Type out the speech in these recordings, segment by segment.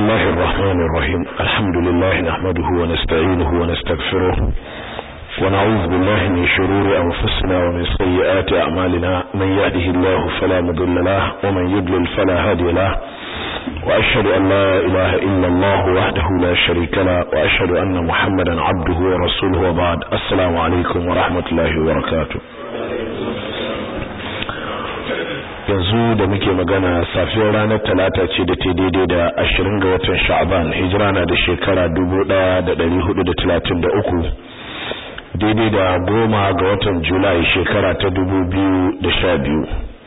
الله الرحمن الرحيم الحمد لله نحمده ونستعينه ونستغفره ونعوذ بالله من شرور أنفسنا ومن سيئات أعمالنا من يهده الله فلا مضل له ومن يضلل فلا هادي له وأشهد أن لا إله إلا الله وحده لا شريك له وأشهد أن محمدا عبده ورسوله وبعد السلام عليكم ورحمة الله وبركاته yanzu da muke magana safiyar ranar talata ce da ta daidai da ashirin ga watan sha'aban hijira na da shekara dubu ɗaya da ɗari hudu da talatin da uku daidai da goma ga watan julai shekara ta dubu biyu da sha biyu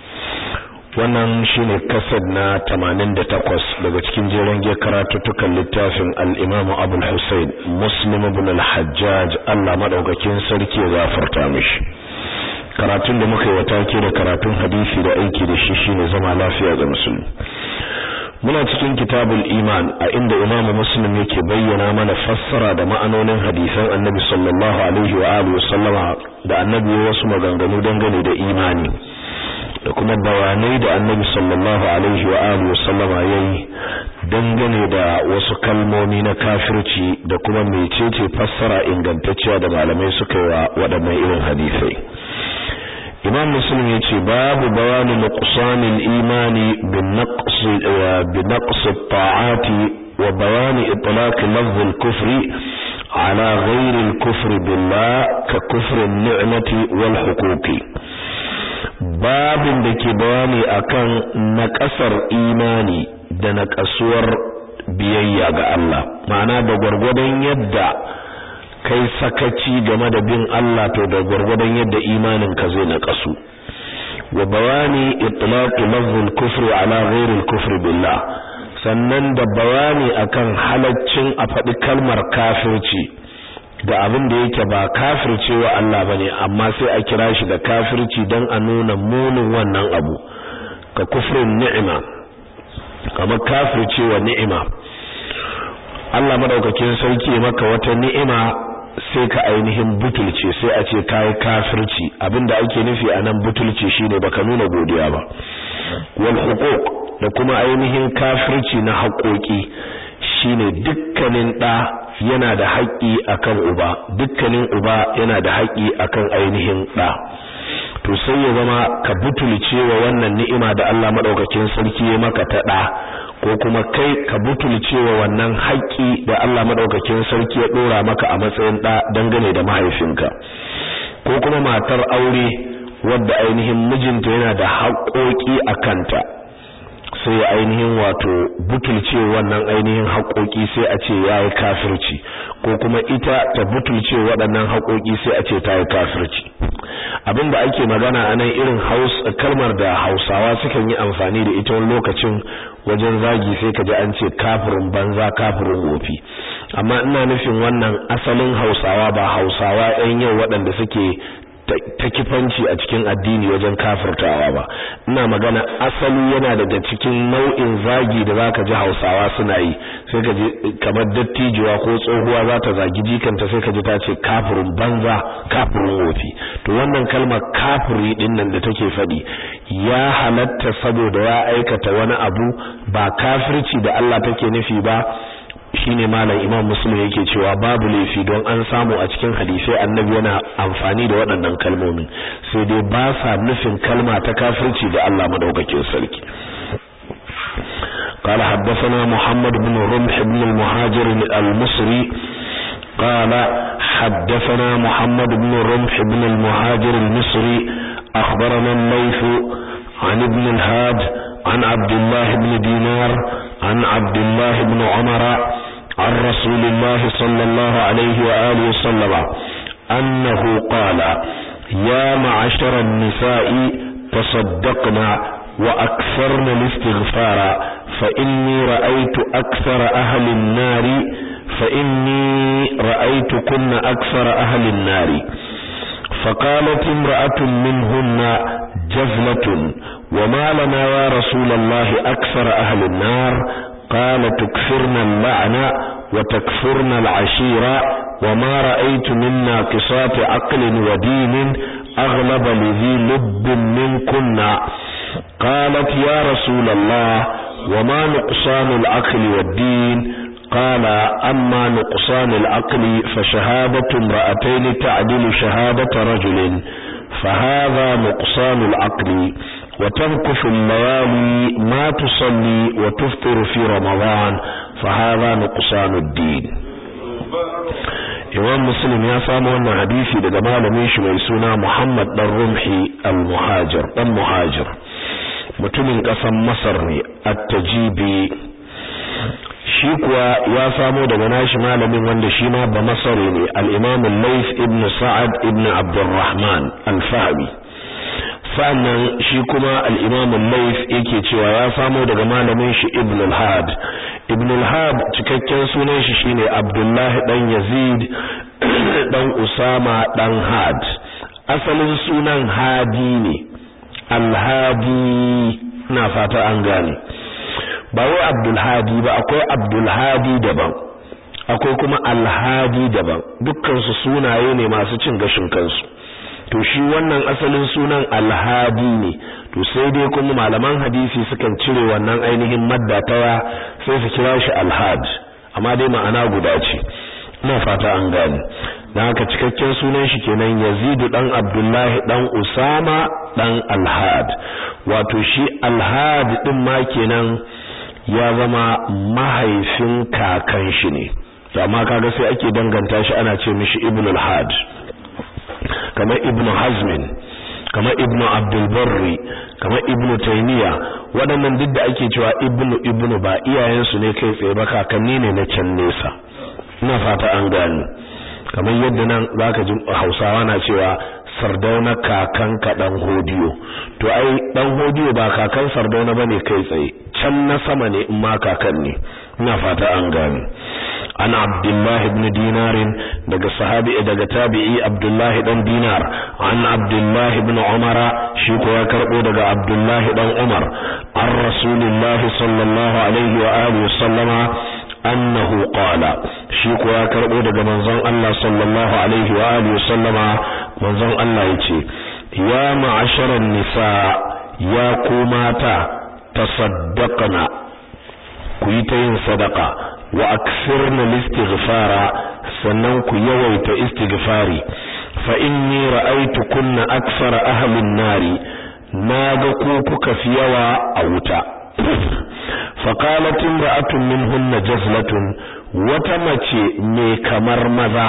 wannan shine kasad na tamanin da takwas daga cikin jeren ge karatuttukan littafin al'imamu abul hussein muslim ibn al-hajjaj allah maɗaukakin sarki ya gafarta mishi karatun da muka yi wa take da karatun hadisi da aiki da shi shine zama lafiya ga musulmi muna cikin kitabul iman a inda imam muslim yake bayyana mana fassara da ma'anonin hadisan annabi sallallahu alaihi wa alihi wasallama da annabi wasu maganganu dangane da imani da kuma bayanai da annabi sallallahu alaihi wa alihi wasallama yayi dangane da wasu kalmomi na kafirci da kuma mecece fassara ingantacciya da malamai suka yi wa waɗannan irin hadisai imam muslim ya ce babu bayani nuqsanil imani bin naqs bi naqs at-ta'ati wa bayani itlaq lafz al-kufri ala ghayr al-kufr billah ka kufr an-ni'mati wal huquqi babin da ke bayani akan naƙasar imani da naƙasuwar biyayya ga Allah ma'ana da gwargwadon yadda kai sakaci game da bin Allah to da gurgurdan yadda imanin ka zai naqasu wa bayani itlaq lafz al-kufr ala ghayr al-kufr billah sannan da bayani akan halaccin a faɗi kalmar kafirci da abin da yake ba kafircewa Allah bane amma sai a kira shi da kafirci dan a nuna munin wannan abu ka kufrin ni'ima kamar kafircewa ni'ima Allah madaukakin sarki maka wata ni'ima sai ka ainihin butulce sai a ce kai kafirci abinda ake nufi anan butulce shine baka nuna godiya ba wal huquq da kuma ainihin kafirci na haƙoƙi shine dukkanin da yana da haƙƙi akan uba dukkanin uba yana da haƙƙi akan ainihin da to sai ya zama ka butulce wa wannan ni'ima da Allah madaukakin sarki ya maka ta da ko kuma kai ka butulce wa wannan haƙƙi da Allah madaukakin sarki ya dora maka a matsayin da dangane da mahaifinka ko kuma matar aure wadda ainihin mijinta yana da haƙoƙi a kanta sai ya ainihin wato butulce wannan ainihin haƙoƙi sai a ce yayi kafirci ko kuma ita ta butulce waɗannan haƙoƙi sai a ce ta yi kafirci abinda ake magana a nan irin kalmar da Hausawa sukan yi amfani da ita wani lokacin wajen zagi sai ka ji an ce kafirin banza kafirin wofi amma ina nufin wannan asalin Hausawa ba Hausawa ɗan yau waɗanda suke ta kifanci a cikin addini wajen kafirtawa ba ina magana asali yana daga cikin nau'in zagi da zaka ji Hausawa suna yi sai ka ji kamar dattijuwa ko tsohuwa za ta zagi jikanta sai ka ji ta ce kafirin banza kafirin wofi to wannan kalmar kafiri din nan da take faɗi ya halatta saboda ya aikata wani abu ba kafirci da Allah take nufi ba shine malam Imam Muslim yake cewa babu laifi don an samu a cikin hadisai annabi yana amfani da waɗannan kalmomin sai dai ba sa nufin kalma ta kafirci da Allah madaukakin sarki قال حدثنا محمد بن رمح بن المهاجر المصري قال حدثنا محمد بن رمح بن المهاجر المصري أخبرنا الليث عن ابن الهاد عن عبد الله بن دينار عن عبد الله بن عمر عن رسول الله صلى الله عليه وآله وسلم أنه قال يا معشر النساء تصدقنا وأكثرن الاستغفار فإني رأيت أكثر أهل النار فإني رأيتكن أكثر أهل النار فقالت امرأة منهن جزلة وما لنا يا رسول الله أكثر أهل النار قال تكفرن اللعنة وتكفرن العشيرة وما رأيت من ناقصات عقل ودين أغلب لذي لب منكن قالت يا رسول الله وما نقصان العقل والدين قال أما نقصان العقل فشهادة امرأتين تعدل شهادة رجل فهذا نقصان العقل وتنكف الليالي ما تصلي وتفطر في رمضان فهذا نقصان الدين Imam Muslim ya samu wannan hadisi daga malamin shi mai suna Muhammad dan Rumhi al-Muhajir dan Muhajir mutumin kasan Masar ne at-Tajibi shi kuwa ya samo daga nashi malamin wanda shi ma ba Masari ne al-Imam al-Layth ibn Sa'ad ibn Abdurrahman al-Fahmi sannan shi kuma al-Imam al-Layth yake cewa ya samo daga malamin shi Ibn al-Had Ibn al-Had cikakken sunan shi shine Abdullah dan Yazid dan Usama dan Had asalin sunan Hadi ne al-Hadi na fata an gane ba wai Abdul Hadi ba akwai Abdul Hadi daban akwai kuma Al-Hadi daban dukkan su sunaye ne masu cin gashin kansu to shi wannan asalin sunan alhadi ne to sai dai kuma malaman hadisi sukan cire wannan ainihin madda tawa sai su kira shi alhad amma dai ma'ana guda ce ina fata an gane dan haka cikakken sunan shi kenan Yazid dan Abdullahi dan Usama dan Alhad wato shi Alhad din ma kenan ya zama mahaifin kakan shi ne to amma kaga sai ake danganta shi ana ce mishi Ibn al-Had kamar ibn hazmin kamar ibn abdulbarri kamar ibn taymiya waɗannan duk da ake cewa ibnu ibnu ba iyayensu ne kai tsaye ba kakanni ne na can nesa ina fata an gani kamar yadda nan zaka ji hausawa na cewa sardauna kakan ka dan hodiyo to ai dan hodiyo ba kakan sardauna bane kai tsaye can na sama ne in ma kakan ne ina fata an gani ana abdullahi ibn dinarin daga sahabi daga tabi'i abdullahi dan dinar an abdullahi ibn umara shi ko ya karbo daga abdullahi dan umar an rasulillahi sallallahu alaihi wa alihi sallama annahu qala shi ko ya karbo daga manzon Allah sallallahu alaihi wa alihi sallama manzon Allah yace ya ma'asharan nisa ya ku mata tasaddaqna ku yi ta yin sadaka wa aksirna listighfara sannan ku yawaita istighfari fa inni ra'aytu kunna aksara ahli an-nari naga ku kuka fi yawa a wuta fa qalat imra'atun minhunna jazlatun wata mace mai kamar maza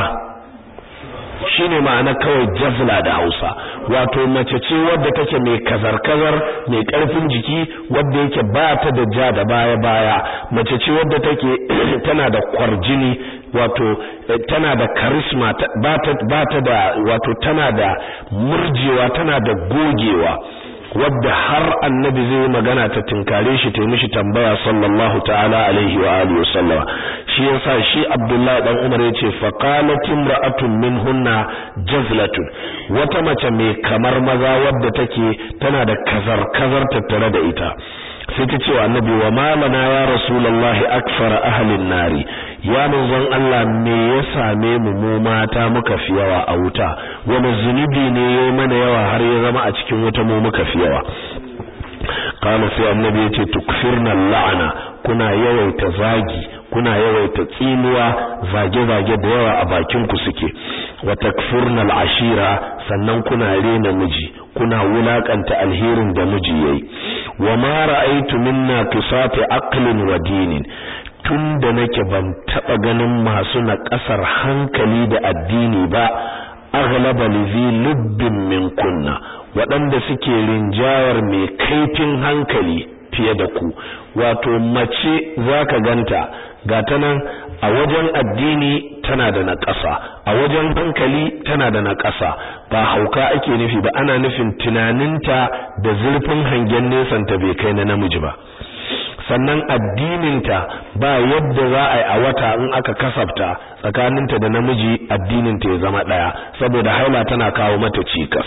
shine ma'ana kawai jazla da Hausa wato mace ce wadda take mai kazar-kazar mai karfin jiki wadda yake ba ta da ja da baya-baya mace ce wadda take tana da kwarjini wato tana da karisma ba ta da wato tana da murjewa tana da gogewa wadda har annabi zai magana ta tinkare shi ta mishi tambaya sallallahu ta'ala alaihi wa alihi wa sallama shi yasa shi Abdullahi dan Umar yace fa qalat imra'atun minhunna jazlatun wata mace mai kamar maza wadda take tana da kazar kazar tattare da ita sai ta ce wa annabi wa malana ya rasulullahi akfara ahlin nari ya manzon Allah me ya same mu mu mata muka fi yawa a wuta wani zunubi ne yayi mana yawa har ya zama a cikin wuta mu muka fi yawa kana sai annabi ya ce tukfirna la'ana kuna yawaita zagi kuna yawaita tsinuwa zage-zage da yawa a bakin ku suke wa takfurna al'ashira sannan kuna rena miji kuna wulakanta alherin da miji yayi wa ma ra'aytu minna tusati aqlin wa dinin tunda nake ban taba ganin masu na kasar hankali da addini ba aghlaba lizi lubbin min kunna waɗanda suke rinjayar mai kaifin hankali fiye da ku wato mace zaka ganta gata nan a wajen addini tana da naƙasa a wajen hankali tana da naƙasa ba hauka ake nufi ba ana nufin tunaninta da zurfin hangen nesanta bai kai na namiji ba sannan addininta ba yadda za a yi a wata in aka kasafta tsakaninta da namiji addininta ya zama ɗaya saboda haila tana kawo mata cikas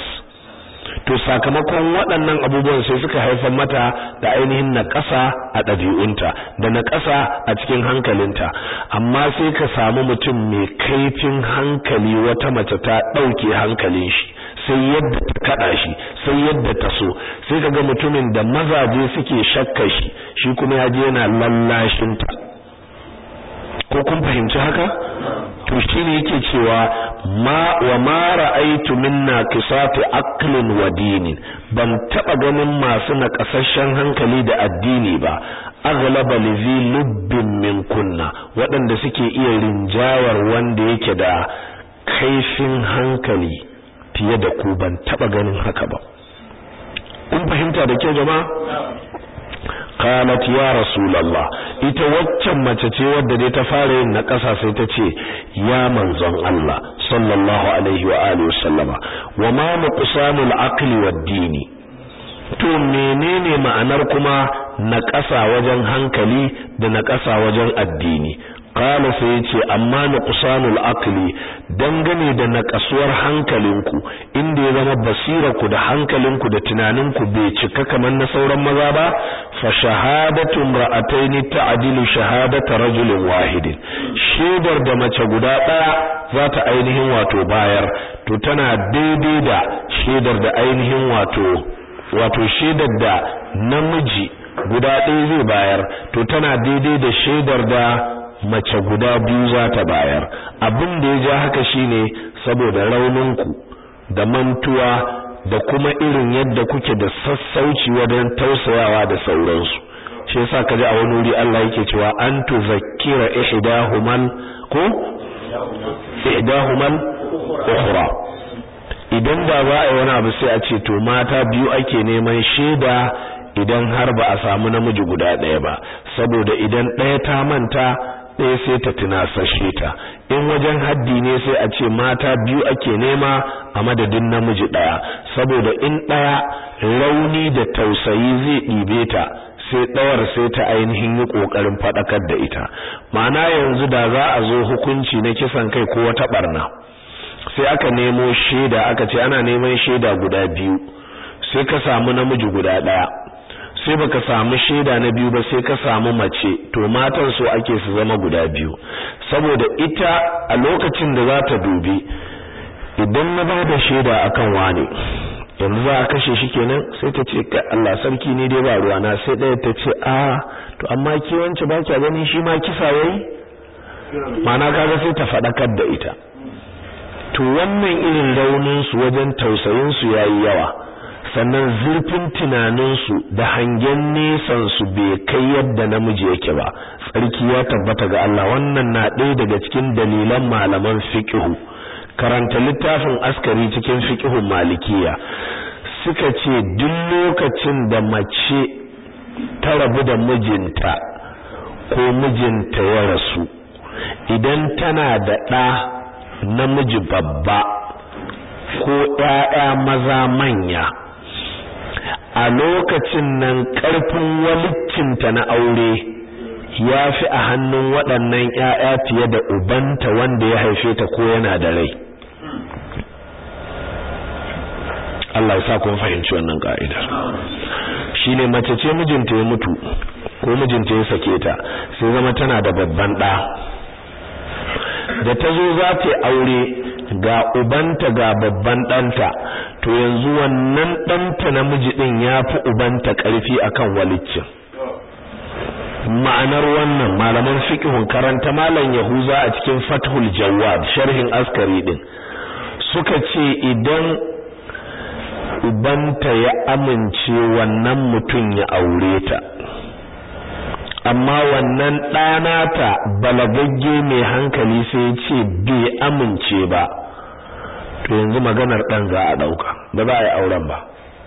to sakamakon waɗannan abubuwan sai suka haifar mata da ainihin naƙasa a ɗabi'unta da naƙasa a cikin hankalinta amma sai ka samu mutum mai kaifin hankali wata mace ta ɗauke hankalin shi sai yadda ta kada shi sai yadda ta so sai kaga mutumin da mazaje suke shakka shi shi kuma ya je yana lallashin ta ko kun fahimci haka to shine yake cewa ma wa ma ra'aytu minna qisati aqlin wa dinin ban taba ganin masu naƙasasshen hankali da addini ba aghlaba lizi lubbin min kunna waɗanda suke iya rinjawar wanda yake da kaifin hankali fiye da ku ban taba ganin haka ba kun fahimta da kyau jama'a qalat ya rasulullah ita waccan mace ce wadda dai ta fara yin na ƙasa sai ta ce ya manzon Allah sallallahu alaihi wa alihi wasallama wa ma nuqsanul aqli wad dini to menene ma'anar kuma na ƙasa wajen hankali da na ƙasa wajen addini qala sai yace amma nuqsanul aqli dangane da naqasuwar hankalinku inda ya zama basirarku da hankalinku da tunaninku bai cika kamar na sauran maza ba fa shahadatu imra'atayn ta'dilu shahadata rajulin wahidin shedar da mace guda daya za ta ainihin wato bayar to tana daidai da shedar da ainihin wato wato shedar da namiji guda ɗaya zai bayar to tana daidai da shedar da mace guda biyu za ta bayar abin da ya ja haka shine saboda rauninku da mantuwa da kuma irin yadda kuke da sassauci wajen tausayawa da sauransu shi yasa kaji a wani wuri Allah yake cewa an tuzakkira ihdahumal ko ihdahumal ukhra idan da za a yi wani abu sai a ce to mata biyu ake neman shaida idan har ba a samu namiji guda ɗaya ba saboda idan ɗaya ta manta ɗaya sai ta tunasashe ta in wajen haddi ne sai a ce mata biyu ake nema a madadin namiji ɗaya saboda in ɗaya rauni da tausayi zai ɗibe ta sai ɗawar sai ta ainihin yi ƙoƙarin faɗakar da ita ma'ana yanzu da za a zo hukunci na kisan kai ko wata ɓarna sai aka nemo shaida aka ce ana neman shaida guda biyu sai ka samu namiji guda ɗaya sai baka samu shaida na biyu ba sai ka samu mace to matan so ake su zama guda biyu saboda ita a lokacin da za ta dubi idan na ba da shaida akan wane yanzu za a kashe shi kenan sai ta ce ka Allah sarki ne dai ba ruwa na sai ɗaya ta ce a to amma ki wance ba kya ganin shi ma kisa yayi ma'ana kaga sai ta faɗakar da ita to wannan irin raunin su wajen tausayin su yayi yawa sannan zurfin tunaninsu da hangen nesansu bai kai yadda namiji yake ba tsarki ya tabbata ga Allah wannan na ɗaya daga cikin dalilan malaman fiqhu karanta littafin askari cikin fiqhun malikiya suka ce duk lokacin da mace ta rabu da mijinta ko mijinta ya rasu idan tana da ɗa namiji babba ko ‘ya'ya maza manya a lokacin nan ƙarfin walicinta na aure ya fi a hannun waɗannan ‘ya'ya fiye da ubanta wanda ya haife ta ko yana da rai Allah ya sa kun fahimci wannan ka'idar shine mace ce mijinta ya mutu ko mijinta ya sake ta sai zama tana da babban ɗa da ta zo za ta aure ga ubanta ga babban ɗanta to yanzu wannan ɗanta namiji ɗin ya fi ubanta ƙarfi akan waliccin ma'anar wannan malaman fiqhun karanta malam yahuza a cikin fathul jawad sharhin askari ɗin suka ce idan ubanta ya amince wannan mutum ya aure ta amma wannan ɗanata balagagge mai hankali sai ce bai amince ba to yanzu maganar ɗan za a ɗauka ba za a yi auren ba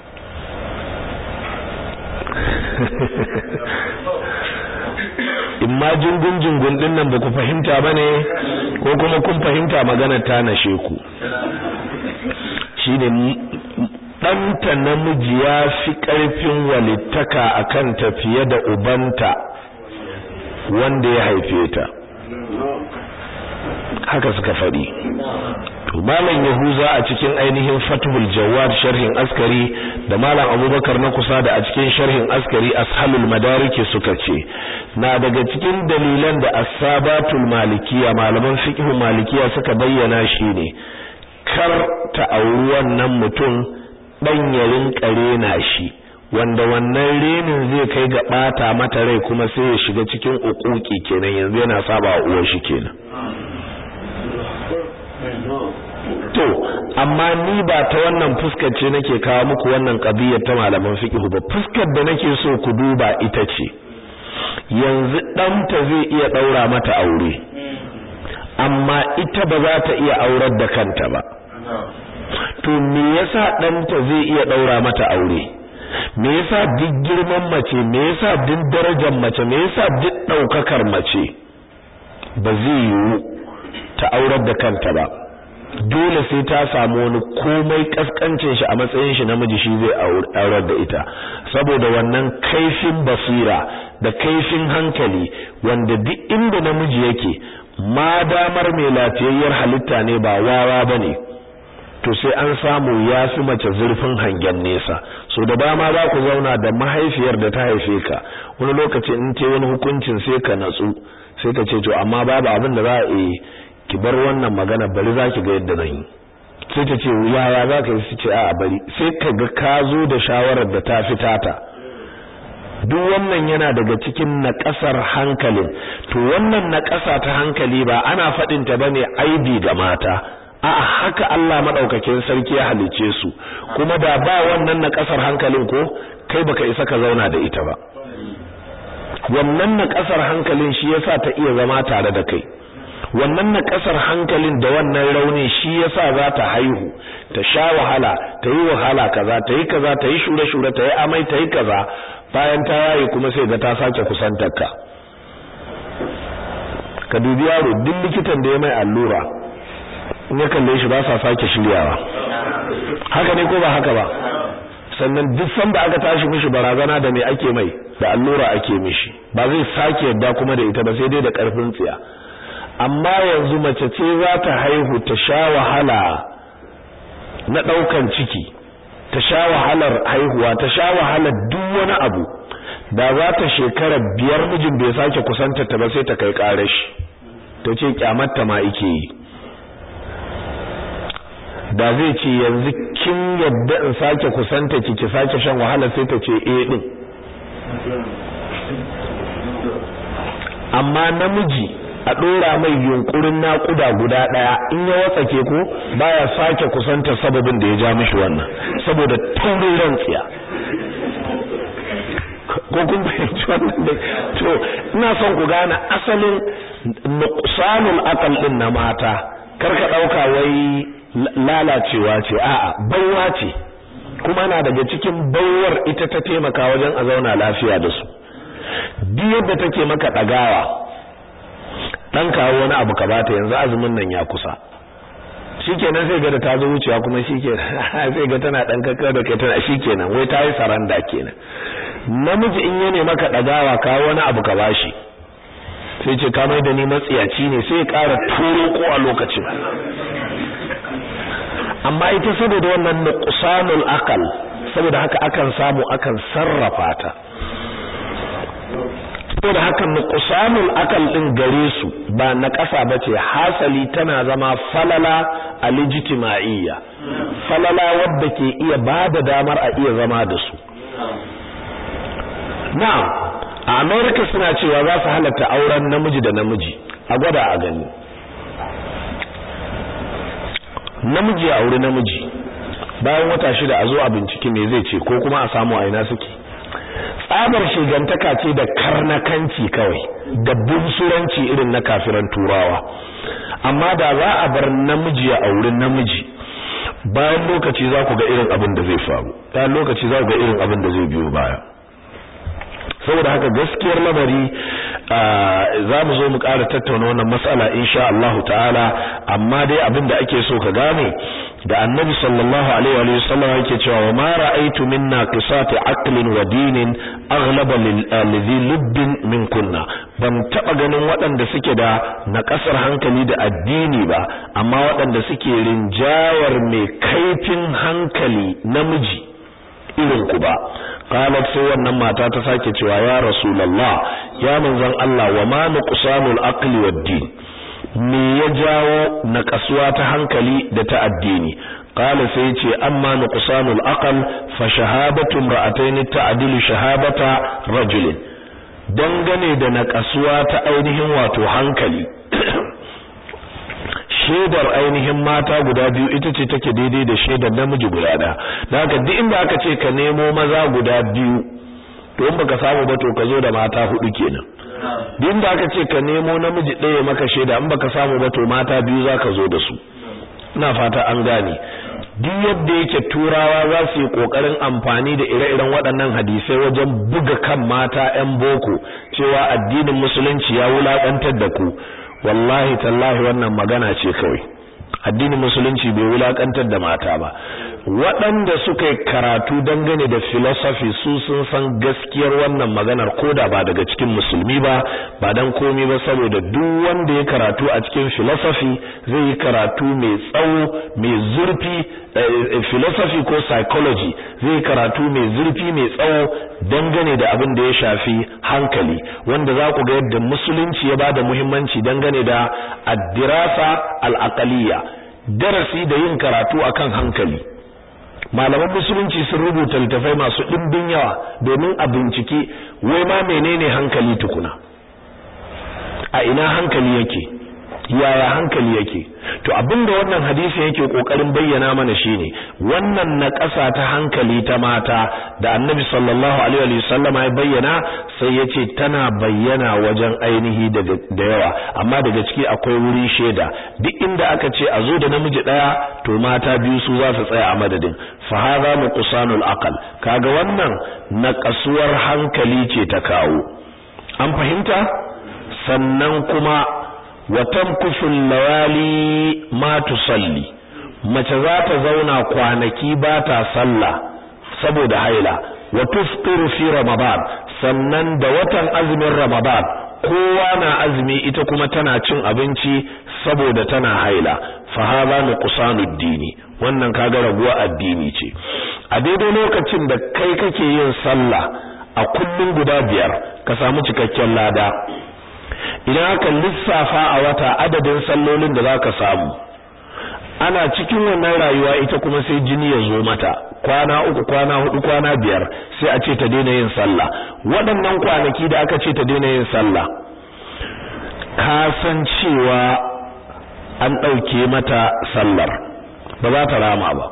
in ma jingun jingun ɗin nan ba ku fahimta ba ne ko kuma kun fahimta maganar ta nashe ku shi ne ɗanta namiji ya fi ƙarfin walittaka a kan tafiye da ubanta wanda ya haife ta haka suka faɗi to malam yahuza a cikin ainihin fathul jawad sharhin askari da malam abubakar na kusa da a cikin sharhin askari ashalul madariki suka ce na daga cikin dalilan da asabatul malikiya malaman fiqh malikiya suka bayyana shine kar ta auri wannan mutum dan ya rinka rena shi wanda wannan renin zai kai ga bata mata rai kuma sai ya shiga cikin ukuki kenan yanzu yana saba wa uwar shi kenan to amma ni ba ta wannan fuskar ce nake kawo muku wannan qadiyar ta malaman fiqh ba fuskar da nake so ku duba ita ce yanzu ɗanta zai iya ɗaura mata aure amma ita ba za ta iya aurar da kanta ba to me yasa ɗanta zai iya ɗaura mata aure me yasa duk girman mace me yasa duk darajar mace me yasa duk ɗaukakar mace ba zai yiwu ta aurar da kanta ba dole sai ta samu wani komai kaskancin shi a matsayin shi namiji shi zai aurar da ita saboda wannan kaifin basira da kaifin hankali wanda duk inda namiji yake ma damar mai lafiyayyar halitta ne ba wawa bane to sai an samu ya fi mace zurfin hangen nesa so da dama za ku zauna da mahaifiyar da ta haife ka wani lokaci in ce wani hukuncin sai ka natsu sai ka ce to amma babu abin da za a yi ki bar wannan magana bari za ki ga yadda zan yi sai ta ce yaya za ka yi su ce a bari sai ka ga ka zo da shawarar da ta fi tata duk wannan yana daga cikin naƙasar hankalin to wannan naƙasa ta hankali ba ana faɗin ta bane aibi ga mata a haka Allah madaukakin sarki ya halice su kuma da ba wannan naƙasar hankalin ko kai baka isa ka zauna da ita ba wannan naƙasar hankalin shi yasa ta iya zama tare da kai wannan na kasar hankalin da wannan raunin shi yasa za ta haihu ta sha wahala ta yi wahala kaza ta yi kaza ta yi shure-shure ta yi amai ta yi kaza bayan ta yaye kuma sai ga ta sake kusantar ka ka dubi yaro duk likitan da ya mai allura in ya kalle shi ba sa sake shiryawa haka ne ko ba haka ba sannan duk sanda aka tashi mishi barazana da me ake mai da allura ake mishi ba zai sake yadda kuma da ita ba sai dai da karfin tsiya amma yanzu mace ce za ta haihu ta sha wahala na ɗaukan ciki ta sha wahalar haihuwa ta sha wahalar duk wani abu da za ta shekara biyar mijin bai sake kusanta ta ba sai ta kai ƙarar shi ta ce kyamatta ma ike yi da zai ce yanzu kin yadda in sake kusanta ki ki sake shan wahala sai ta ce eh din amma namiji a ɗora mai yunkurin naƙuda guda ɗaya in ya watsake ko baya sake kusanta sababin da ya ja mishi wannan saboda taurin rantsiya ko kun fahimci wannan da to ina son ku gane asalin nuqsanul aqal din na mata karka dauka wai lalacewa ce a'a baiwa ce kuma na daga cikin baiwar ita ta taimaka wajen a zauna lafiya da su duk yadda take maka dagawa dan kawo wani abu ka bata yanzu azumin nan ya kusa shikenan sai ga da ta zo wucewa kuma shikenan sai ga tana dan kakkar da kai tana shikenan wai ta yi saranda kenan namiji in ya ne maka dagawa kawo wani abu ka bashi sai ce ka mai da ni matsiyaci ne sai ya ƙara turo ko a lokacin amma ita saboda wannan nuqsanul aqal saboda haka akan samu akan sarrafa ta saboda haka nuqsanul aqal din gare su ba na ƙasa bace hasali tana zama falala alijtima'iyya falala wadda ke iya bada damar a iya zama da su na'am a America suna cewa za su halatta auren namiji da namiji a gwada a gani namiji a aure namiji bayan wata shida a zo a bincike me zai ce ko kuma a samu a ina suke tsabar shigantaka ce da karnakanci kawai da bunsuranci irin na kafiran turawa amma da za a bar namiji a aure namiji bayan lokaci za ku ga irin abin da zai faru bayan lokaci za ku ga irin abin da zai biyo baya saboda haka gaskiyar lamari za mu zo mu ƙara tattauna wannan matsala insha Allah ta'ala amma dai abin da ake so ka gane da annabi sallallahu alaihi wa sallam yake cewa wa ma ra'aytu minna qisati aqlin wa dinin aghlaba lidhi lubbin min kunna ban taba ganin waɗanda suke da na ƙasar hankali da addini ba amma waɗanda suke rinjayar mai kaifin hankali namiji irin ku ba qalat sai wannan mata ta sake cewa ya rasulullah ya manzon Allah wa ma nuqsanul aqli wad din me ya jawo naƙasuwa ta hankali da ta addini qala sai ce amma nuqsanul aqal fa shahadatu imra'atayn ta'dilu shahadata rajulin dangane da naƙasuwa ta ainihin wato hankali shaidar ainihin mata guda biyu ita ce take daidai da shaidar namiji guda ɗaya da haka duk inda aka ce ka nemo maza guda biyu to in baka samu ba to ka zo da mata hudu kenan duk inda aka ce ka nemo namiji ɗaya maka shaida in baka samu ba to mata biyu zaka zo da su ina fata an gane duk yadda yake turawa za su yi kokarin amfani da ire-iren waɗannan hadisai wajen buga kan mata 'yan boko cewa addinin musulunci ya wulakantar da ku wallahi tallahi wannan magana ce kawai addinin musulunci bai wulakantar da mata ba waɗanda suka yi karatu dangane da philosophy su sun san gaskiyar wannan maganar koda ba daga cikin musulmi ba ba dan komi ba saboda duk wanda ya karatu a cikin philosophy zai yi karatu mai tsawo mai zurfi philosophy ko psychology zai yi karatu mai zurfi mai tsawo dangane da abin da ya shafi hankali wanda za ku ga yadda musulunci ya bada muhimmanci dangane da addirasa al-aqaliyya darasi da yin karatu akan hankali malaman musulunci sun rubuta littafai masu ɗimbin yawa domin a bincike wai ma menene hankali tukuna a ina hankali yake yaya hankali yake to abinda wannan hadisi yake kokarin bayyana mana shine wannan na ƙasa ta hankali ta mata da annabi sallallahu alaihi wa sallam ya bayyana sai yace tana bayyana wajen ainihi da yawa amma daga ciki akwai wuri sheda duk inda aka ce a zo da namiji daya to mata biyu su za su tsaya a madadin fa hadha nuqsanul aqal kaga wannan na kasuwar hankali ce ta kawo an fahimta sannan kuma watamkusul lawali ma tusalli mace za ta zauna kwanaki ba ta sallah saboda haila wa tuftiru fi ramadan sannan da watan azumin ramadan kowa na azumi ita kuma tana cin abinci saboda tana haila fa hadha nuqsanud dini wannan kaga raguwa addini ce a daidai lokacin da kai kake yin sallah a kullun guda biyar ka samu cikakken lada idan aka lissafa a wata adadin sallolin da zaka samu ana cikin wannan rayuwa ita kuma sai jini ya zo mata kwana uku kwana hudu kwana biyar sai a ce ta daina yin sallah waɗannan kwanaki da aka ce ta daina yin sallah ka san cewa an ɗauke mata sallar ba za ta rama ba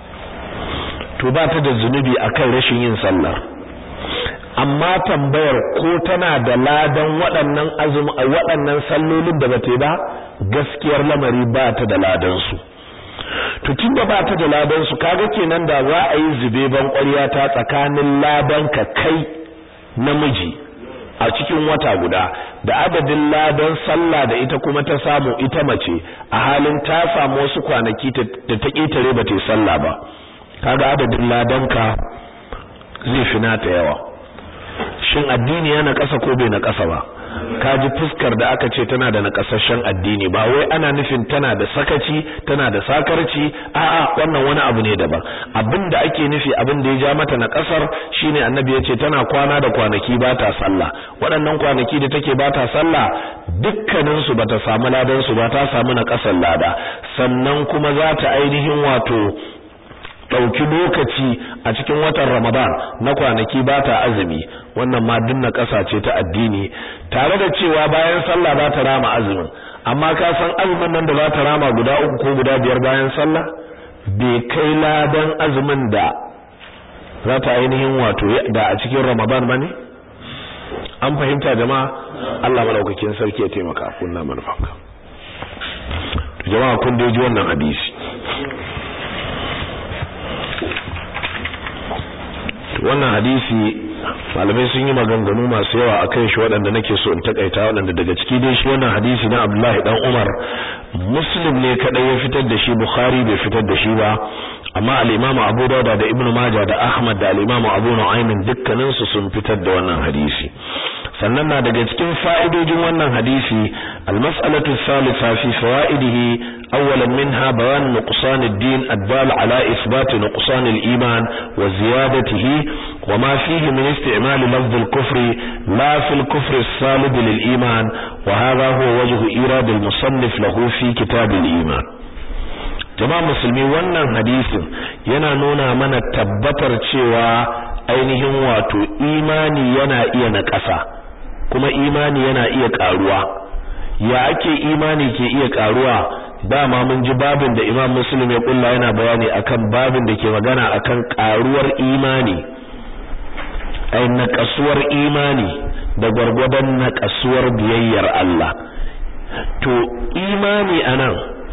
to ba ta da zunubi akan rashin yin sallar amma tambayar ko tana da ladan waɗannan azumi waɗannan sallolin da bata ba gaskiyar lamari ba ta da ladan su to tunda ba ta da ladan su kaga kenan da za a yi zube ban ƙwarya ta tsakanin ladan ka kai namiji a cikin wata guda da adadin ladan sallah da ita kuma ta samu ita mace a halin ta samu wasu kwanaki da ta ƙetare ba ta yi sallah ba kaga adadin ladan ka zai fi nata yawa shin addini yana ƙasa ko bai na ƙasa ba kaji fuskar da aka ce tana da nakasashen addini ba wai ana nufin tana da sakaci tana da sakarci a'a wannan wani abu ne daban abinda ake nufi abin da ya ja mata na kasar shine annabi ya ce tana kwana da kwanaki ba ta sallah waɗannan kwanaki da take ba ta sallah dukkanin su bata samu ladan su ba ta samu na kasar lada sannan kuma za ta ainihin wato ɗauki lokaci a cikin watan Ramadan na kwanaki ba ta azumi wannan ma dinna ƙasa ce ta addini tare da cewa bayan sallah za ta rama azumin amma ka san azumin nan da za ta rama guda uku ko guda biyar bayan sallah bai kai ladan azumin da za ta ainihin wato da a cikin Ramadan ba ne an fahimta jama'a Allah malaukakin sarki ya taimaka kunna manufanka jama'a kun dai ji wannan hadisi wannan hadisi malamai sun yi maganganu masu yawa akan shi waɗanda nake so in takaita waɗanda daga ciki dai shi wannan hadisi na Abdullahi dan Umar Muslim ne kadai ya fitar da shi Bukhari bai fitar da shi ba amma al-Imam Abu Dawud da Ibn Majah da Ahmad da al-Imam Abu Nu'aym dukkanin su sun fitar da wannan hadisi sannan na daga cikin fa'idojin wannan hadisi al-mas'alatu thalitha fi fawaidihi awwalan minha bayan nuqsan ad-din ad-dal ala ithbat nuqsan al-iman wa ziyadatihi wa ma fihi min isti'mal lafz al-kufr la fi al-kufr as-salib lil-iman wa hadha huwa wajhu irad al-musannif lahu fi kitab al-iman jama'a musulmi wannan hadisin yana nuna mana tabbatar cewa ainihin wato imani yana iya naƙasa kuma imani yana iya ƙaruwa ya ake imani ke iya ƙaruwa dama mun ji babin da Imam Muslim ya kulla yana bayani akan babin da ke magana akan ƙaruwar imani ai naƙasuwar imani da gwargwadon naƙasuwar biyayyar Allah to imani anan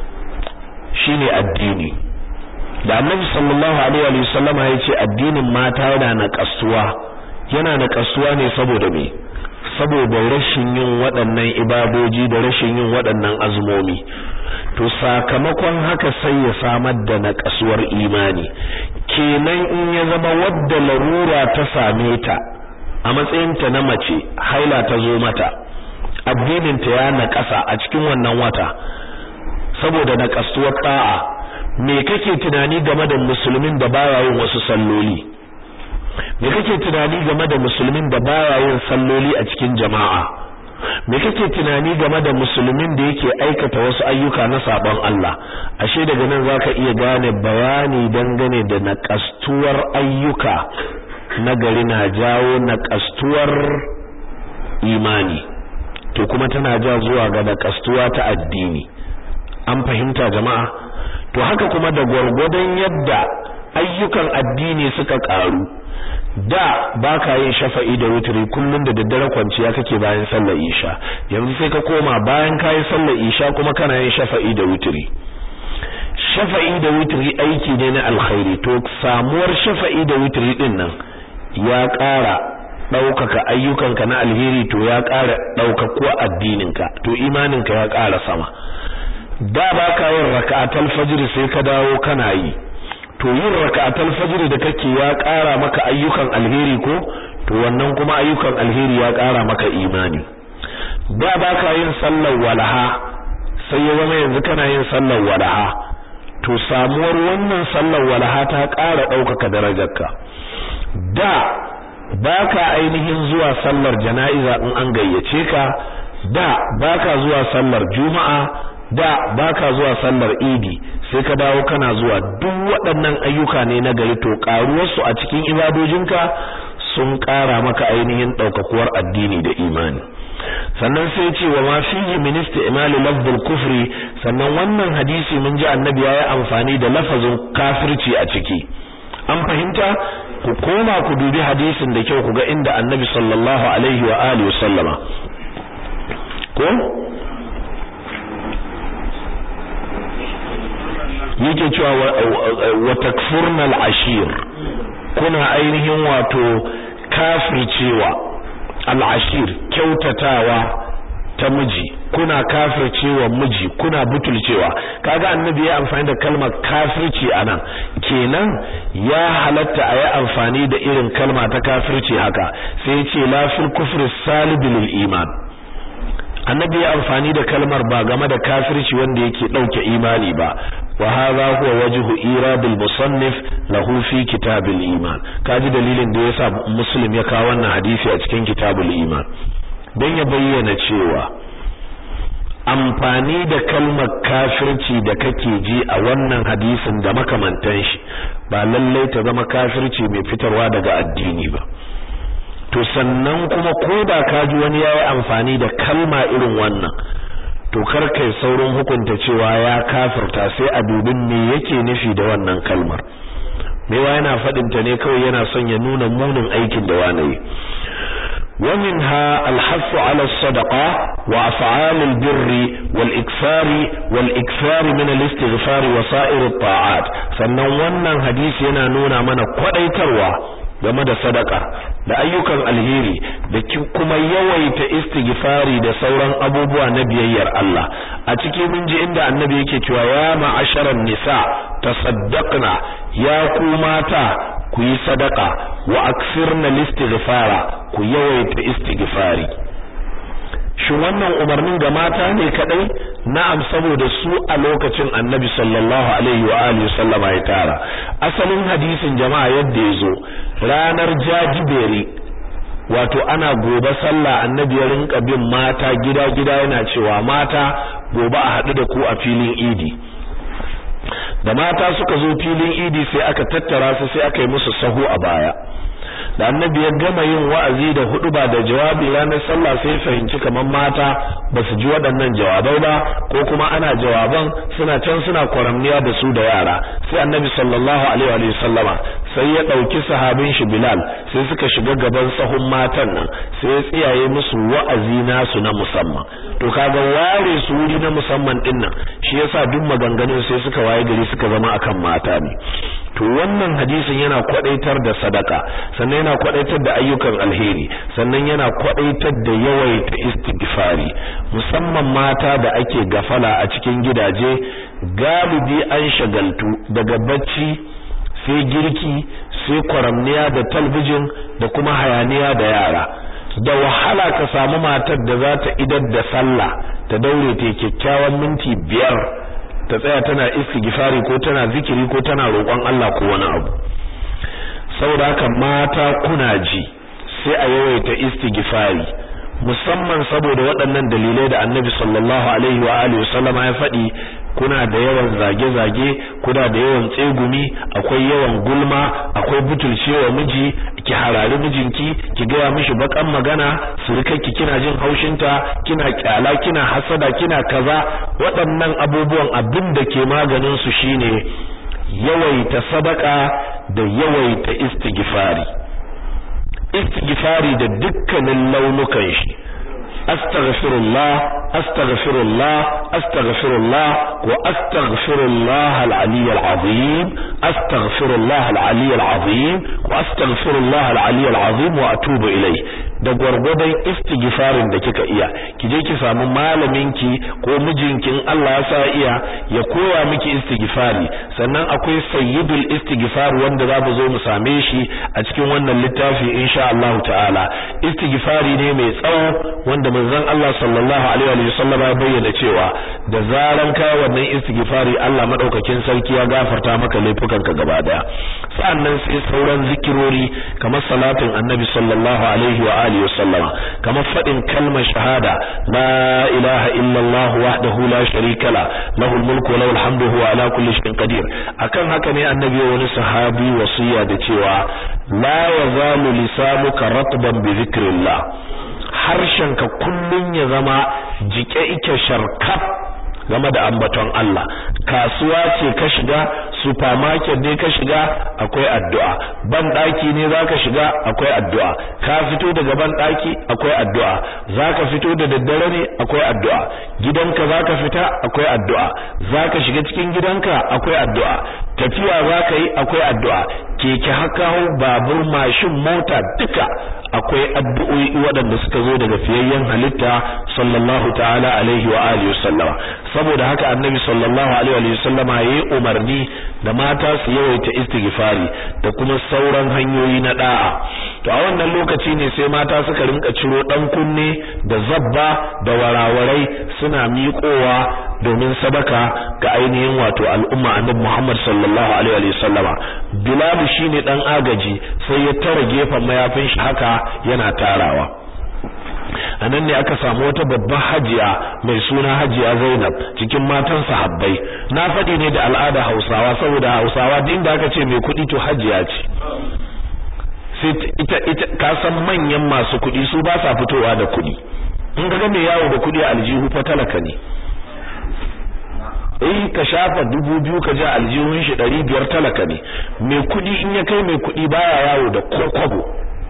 shine addini da annabi sallallahu alaihi wa sallama yace addinin mata yana na kasuwa yana na kasuwa ne saboda me saboda rashin yin waɗannan ibadoji da rashin yin waɗannan azumomi to sakamakon haka sai ya samar da na kasuwar imani kenan in ya zama wadda larura ta same ta a matsayinta na mace haila ta zo mata addinin ta ya na ƙasa a cikin wannan wata saboda na kasuwar ta'a me kake tunani game da musulmin da baya yin wasu salloli me kake tunani game da musulmin da baya yin salloli a cikin jama'a me kake tunani game da musulmin da yake aikata wasu ayyuka na sabon Allah ashe daga nan zaka iya gane bayani dangane da nakastuwar ayyuka na gari na jawo nakastuwar imani to kuma tana ja zuwa ga nakastuwa ta addini an fahimta jama'a to haka kuma da gwargwadon yadda ayyukan addini suka karu da baka yin shafa'i da wutri kullun da daddare kwanciya kake bayan sallar isha yanzu sai ka koma bayan kayi sallar isha kuma kana yin shafa'i da wutri shafa'i da wutri aiki ne na alkhairi to samuwar shafa'i da wutri din nan ya ƙara ɗaukaka ayyukanka na alheri to ya ƙara ɗaukakuwa addininka to imaninka ya ƙara sama da ba ka yin raka'atul fajr sai ka dawo kana yi to yin raka'atul fajr da kake ya ƙara maka ayyukan alheri ko to wannan kuma ayyukan alheri ya ƙara maka imani da ba ka yin sallar walaha sai ya zama yanzu kana yin sallar walaha to samuwar wannan sallar walaha ta ƙara ɗaukaka darajarka da ba ka ainihin zuwa sallar jana'iza in an gayyace ka da ba ka zuwa sallar juma'a da baka zuwa sallar idi sai ka dawo kana zuwa duk waɗannan ayyuka ne na gari to karuwarsu a cikin ibadojinka sun ƙara maka ainihin ɗaukakuwar addini da imani sannan sai ce wa ma fihi min isti'mali lafdul kufri sannan wannan hadisi mun ji annabi ya yi amfani da lafazin kafirci a ciki an fahimta ku koma ku dubi hadisin da kyau ku ga inda annabi sallallahu alaihi wa alihi sallama ko yake cewa wa takfurna al-ashir kuna ainihin wato kafircewa al-ashir kyautatawa ta miji kuna kafircewa miji kuna butulcewa kaga annabi ya amfani da kalmar kafirci anan kenan ya halatta a yi amfani da irin kalma ta kafirci haka sai ya ce la fil kufri salibil iman annabi ya amfani da kalmar ba game da kafirci wanda yake dauke imani ba wa hadha huwa wajhu iradul musannif lahu fi kitabil iman kaji dalilin da yasa muslim ya kawo wannan hadisi a cikin kitabul iman dan ya bayyana cewa amfani da kalmar kafirci da kake ji a wannan hadisin da makamantan shi ba lallai ta zama kafirci mai fitarwa daga addini ba to sannan kuma ko da ka ji wani yayi amfani da kalma irin wannan to kar kai saurin hukunta cewa ya kafirta sai a dubin me yake nufi da wannan kalmar mewa yana fadin ta ne kawai yana son ya nuna munin aikin da wani yi ومنها الحث على الصدقة وأفعال البر والإكثار والإكثار من الاستغفار وسائر الطاعات sannan wannan hadisi yana nuna mana kwadaitarwa game da sadaka da ayyukan alheri da kuma yawaita istighfari da sauran abubuwa na biyayyar Allah a cikin mun ji inda annabi yake cewa ya ma'asharan nisa tasaddaqna ya ku mata ku yi sadaka wa aksirna listighfara ku yawaita istighfari shin wannan umarnin ga mata ne kadai na'am saboda su a lokacin annabi sallallahu alaihi wa alihi sallama ya tara asalin hadisin jama'a yadda yazo ranar jajiberi wato ana gobe sallah annabi ya rinka bin mata gida gida yana cewa mata gobe a haɗu da ku a filin idi da mata suka zo filin idi sai aka tattara su sai aka yi musu sahu a baya da annabi ya gama yin wa'azi da hudu ba da jawabi ranar sallah sai fahimci kamar mata ba su ji waɗannan jawabai ba ko kuma ana jawaban suna can suna kwaramniya da su da yara sai annabi sallallahu alaihi wa sallama sai ya ɗauki sahabin shi Bilal sai suka shiga gaban sahun matan nan sai ya tsiyaye musu wa'azi nasu na musamman to kaga ware su wuri na musamman din nan shi yasa duk maganganun sai suka waye gari suka zama akan mata ne to wannan hadisin yana kwadaitar da sadaka sannan yana kwadaitar da ayyukan alheri sannan yana kwadaitar da yawaita istighfari musamman mata da ake gafala a cikin gidaje galibi an shagaltu daga bacci sai girki sai kwaramniya da talbijin da kuma hayaniya da yara da wahala ka samu matar da za ta idar da sallah ta daure ta kyakkyawan minti biyar ta tsaya tana istighfari ko tana zikiri ko tana roƙon Allah ko wani abu saboda haka mata kuna ji sai a yawaita istighfari musamman saboda waɗannan dalilai da Annabi sallallahu alaihi wa alihi wasallama ya faɗi kuna da yawan zage-zage kuna da yawan tsegumi akwai yawan gulma akwai butulcewa miji ki harari mijinki ki gaya mishi bakan magana surukarki kina jin haushinta kina kyala kina hasada kina kaza waɗannan abubuwan abin da ke maganin su shine yawaita sadaka da yawaita istighfari istighfari da dukkanin launukan shi astaghfirullah astaghfirullah astaghfirullah wa astaghfirullah al-ali al-azim astaghfirullah al-ali al-azim wa astaghfirullah al-ali al-azim wa atubu ilai da gwargwadon istighfarin da kika iya ki je ki samu malamin ki ko mijinki in Allah ya sa iya ya koya miki istighfari sannan akwai sayyidul istighfar wanda za mu zo mu same shi a cikin wannan littafi insha Allah ta'ala istighfari ne mai tsawo wanda manzon Allah sallallahu alaihi wa sallam ya bayyana cewa da zaran ka wannan istighfari Allah madaukakin sarki ya gafarta maka laifukanka gaba daya sannan sai sauran zikirori kamar salatin annabi sallallahu alaihi wa alihi wa sallama kamar fadin kalmar shahada la ilaha illa Allah wahdahu la sharika la lahul mulku wa lahul hamdu huwa ala kulli shay'in qadir akan haka ne annabi wani sahabi wasiya da cewa la yazalu lisanuka ratban bi dhikrillah harshenka kullun ya zama jike ike sharkaf game da ambaton Allah kasuwa ce ka shiga supermarket ne ka shiga akwai addu'a ban daki ne zaka shiga akwai addu'a ka fito daga ban daki akwai addu'a zaka fito da daddare ne akwai addu'a gidanka zaka fita akwai addu'a zaka shiga cikin gidanka akwai addu'a tafiya zaka yi akwai addu'a keke haka babur mashin mota duka akwai addu'o'i waɗanda suka zo daga fiyayyen halitta sallallahu ta'ala alaihi wa alihi wasallama saboda haka annabi sallallahu alaihi wa sallama yayi umarni da mata su yawaita istighfari da kuma sauran hanyoyi na da'a to a wannan lokaci ne sai mata suka rinka ciro dan kunne da zabba da warawarai suna miƙowa domin sadaka ga ainihin wato al'umma annabi Muhammad sallallahu alaihi wa sallama Bilal shine dan agaji sai ya tara gefen mayafin shi haka yana tarawa anan ne aka samu wata babbar hajiya mai suna hajiya Zainab cikin matan sahabbai na faɗi ne da al'ada Hausawa saboda Hausawa din da aka ce mai kuɗi to hajiya ce sai ita ita ka san manyan masu kuɗi su ba sa fitowa da kuɗi in ga mai yawo da kuɗi a aljihu fa talaka ne eh ka shafa dubu biyu ka ji aljihun shi ɗari biyar talaka ne mai kuɗi in ya kai mai kuɗi baya yawo da kokobo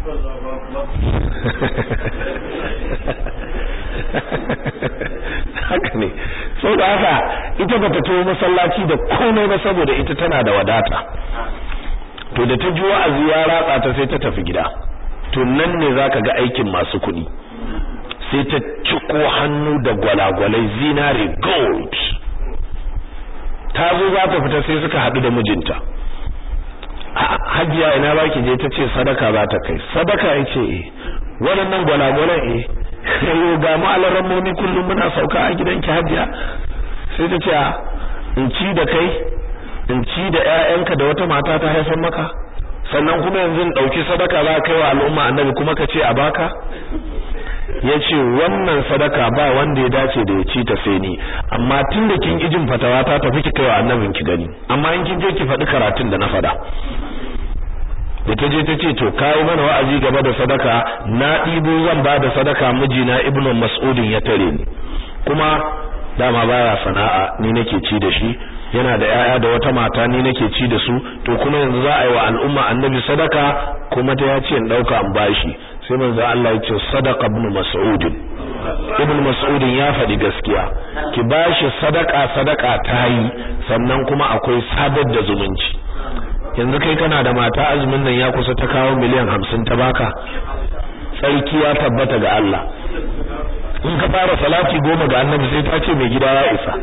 haka ne sau da haka ita bata to masallaci da komai ba saboda ita tana da wadata to da ta ji wa'azi ya ratsa ta sai ta tafi gida to nan ne zaka ga aikin masu kuɗi sai ta ciko hannu da gwalagwalai zinare gold ta zo za ta fita sai suka haɗu da mijinta hajiya ina baki je ta ce sadaka za ta kai sadaka ya ce eh waɗannan gwalagwalan eh yau ga mu alarammomi kullum muna sauka a gidanki hajiya sai ta ce in ci da kai in ci da ƴaƴanka da wata mata ta haifar maka sannan kuma yanzu in dauki sadaka za kai wa al'umma annabi kuma ka ce a baka yace wannan sadaka ba wanda ya dace da ya ci ta sai ni amma tunda kin ijin fatawa ta tafi ki kai wa annabin ki gani amma in kin je ki faɗi karatun da na faɗa da ta je ta ce to kai mana wa'azi gaba da sadaka na ɗibo zan ba da sadaka mijina ibnu mas'udin ya tare ni kuma dama baya sana'a ni nake ci da shi yana da yaya da wata mata ni nake ci da su to kuma yanzu za a yi wa al'umma annabi sadaka kuma ta ya ce in dauka an bashi sai manzo Allah ya ce sadaqa ibn mas'ud ibn mas'ud ya faɗi gaskiya ki bashi sadaka sadaka ta yi sannan kuma akwai sadar da zumunci yanzu kai kana da mata azumin nan ya kusa ta kawo miliyan hamsin ta baka tsarki ya tabbata ga Allah in ka fara salati goma ga annabi sai ta ce mai gida ya isa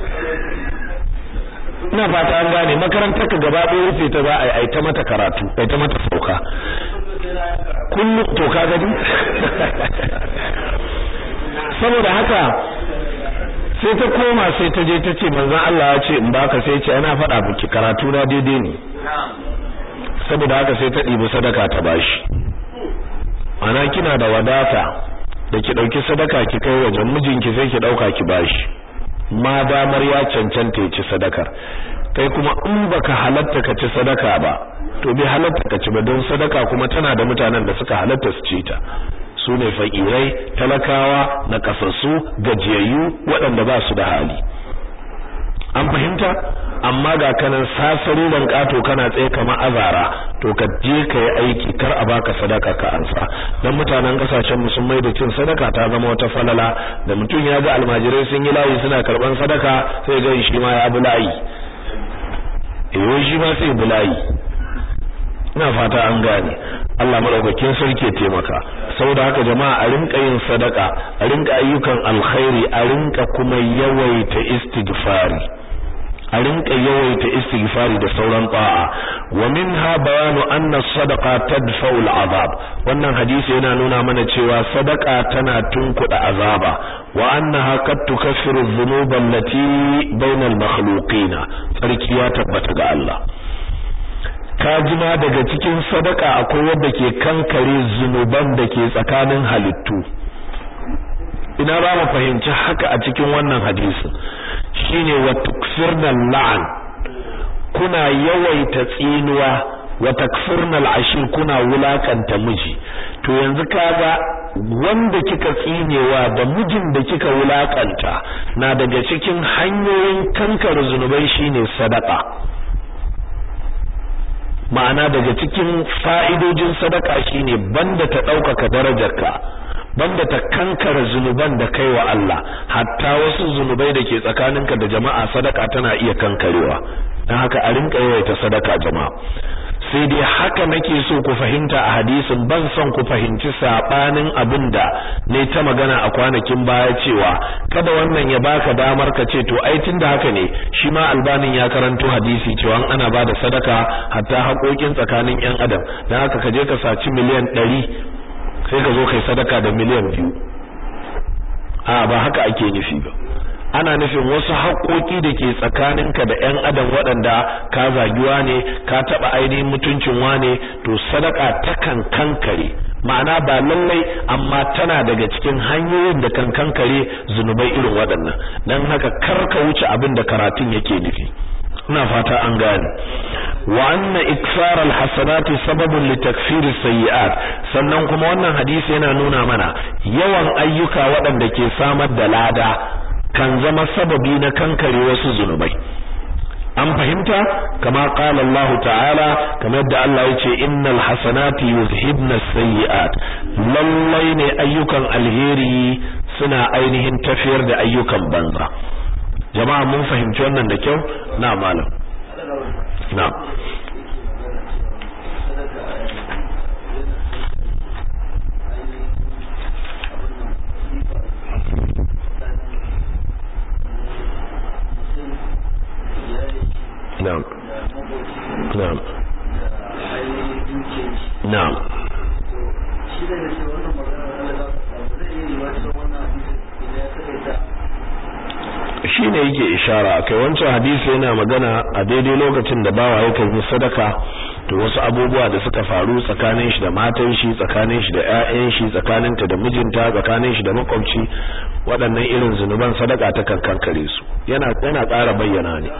ina fata an gane makarantar ka gaba ɗaya rufe ta za a yi ta mata karatu ai ta mata sauka kullum to ka gani saboda haka sai ta koma sai ta je ta ce manzon Allah ya ce in baka sai ce ana faɗa miki karatu na daidai ne saboda haka sai ta ɗibi sadaka ta bashi ana kina da wadata da ki ɗauki sadaka ki kai wajen mijinki sai ki ɗauka ki bashi ma damar ya cancanta ya ci sadakar kai kuma in baka halatta ka ci sadaka ba to bai halatta ka ci ba don sadaka kuma tana da mutanen da suka halatta su ci ta su ne fakirai talakawa na kasassu gajiyayyu waɗanda ba su da hali an fahimta amma ga kanan sasari dan kato kana tsaye kamar azara to ka je ka yi aiki kar a baka sadaka ka ansa dan mutanen kasashen mu sun maida cin sadaka ta zama wata falala da mutum ya ga almajirai sun yi layi suna karban sadaka sai ga shi ma ya bi layi eh shi ma sai bi layi ina fata an gane Allah madaukakin sarki ya taimaka saboda haka jama'a a rinka yin sadaka a rinka ayyukan alkhairi a rinka kuma yawaita istighfari a rinka yawaita istighfari da sauran ta'a wa minha bayanu anna sadaqa tadfa'u al'azab wannan hadisi yana nuna mana cewa sadaka tana tunkuda azaba wa annaha qad tukaffiru dhunuba allati bayna al-makhluqina sarki ya tabbata ga Allah kajima daga cikin sadaka akwai wanda ke kankare zunuban da ke tsakanin halittu ina ba mu fahimci haka a cikin wannan hadisi shine wa tukfirna la'an kuna yawaita tsinuwa wa takfirna al'ashir kuna wulakanta miji to yanzu kaga wanda kika tsinewa da mijin da kika wulakanta na daga cikin hanyoyin kankare zunubai shine sadaka ma'ana daga cikin fa'idojin sadaka shine banda ta ɗaukaka darajarka banda ta kankara zunuban da kai wa Allah hatta wasu zunubai da ke tsakaninka da jama'a sadaka tana iya kankarewa dan haka a rinka yawaita sadaka jama'a sai dai haka nake so ku fahimta a hadisin ban son ku fahimci sabanin abinda ne ta magana a kwanakin baya cewa kada wannan ya baka damar ka ce to ai tunda haka ne shi ma albanin ya karanto hadisi cewa ana bada sadaka hatta haƙoƙin tsakanin ƴan adam dan haka ka je ka saci miliyan ɗari sai ka zo kai sadaka da miliyan biyu a ba haka ake nufi ba ana nufin wasu haƙoƙi da ke tsakaninka da ƴan adam waɗanda ka zagiwa ne ka taɓa ainihin mutuncin wane to sadaka takan kankare ma'ana ba lallai amma tana daga cikin hanyoyin da kan kankare zunubai irin waɗannan dan haka kar ka wuce abin da karatun yake nufi ina fata an gane wa anna iksar alhasanati sababun li takfir sayyi'at sannan kuma wannan hadisi yana nuna mana yawan ayyuka waɗanda ke samar da lada kan zama sababi na kankare wasu zunubai an fahimta kama qala Allah ta'ala kamar yadda Allah yace innal hasanati yuzhibna sayyi'at lallai ne ayyukan alheri suna ainihin tafiyar da ayyukan banza jama'a mun fahimci wannan da kyau na malam na na'am na'am na'am shi ne yake ishara kai wancan hadisi yana magana a daidai lokacin da bawa yakan yi sadaka to wasu abubuwa da suka faru tsakanin shi da matan shi tsakanin shi da ƴaƴan shi tsakaninta da mijinta tsakanin shi da makwabci waɗannan irin zunuban sadaka ta kankankare su yana yana ƙara bayyana ne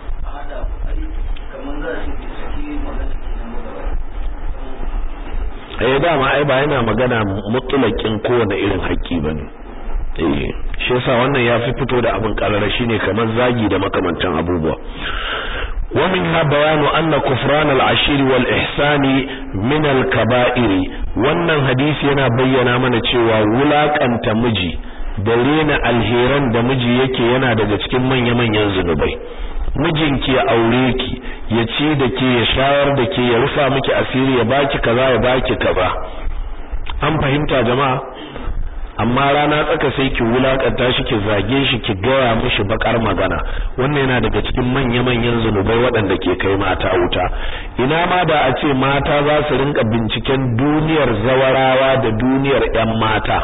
eh dama ai ba yana magana mutulakin kowane irin haƙƙi bane eh shi yasa wannan ya fi fito da abin karara shine kamar zagi da makamantan abubuwa wa minha bayanu anna kufran al-ashir wal ihsani min al-kaba'ir wannan hadisi yana bayyana mana cewa wulakanta miji da rena alheran da miji yake yana daga cikin manya-manyan zunubai mijinki ya aure ki ya ci da ke ya shayar da ke ya rufa miki asiri ya baki kaza ya baki kaza an fahimta jama'a amma rana tsaka sai ki wulakanta shi ki zage shi ki gaya mishi bakar magana wannan yana daga cikin manya-manyan zunubai waɗanda ke kai mata wuta ina ma da a ce mata za su rinka binciken duniyar zawarawa da duniyar 'yan mata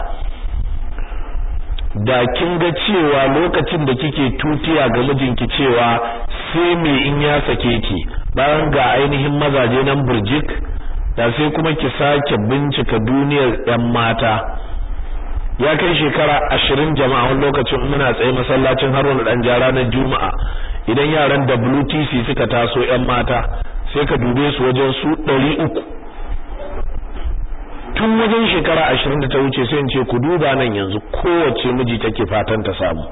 da kin ga cewa lokacin da kike tutiya ga mijinki cewa sai me in ya sake ki bayan ga ainihin mazaje nan burjik da sai kuma ki sake bincika duniyar 'yan mata ya kai shekara ashirin jama'a wani lokacin muna tsaye masallacin haruna dan jara na juma'a idan yaran WTC suka taso yan mata sai ka dube su wajen su ɗari uku tun wajen shekara ashirin da ta wuce sai in ce ku duba nan yanzu kowace miji take fatan ta samu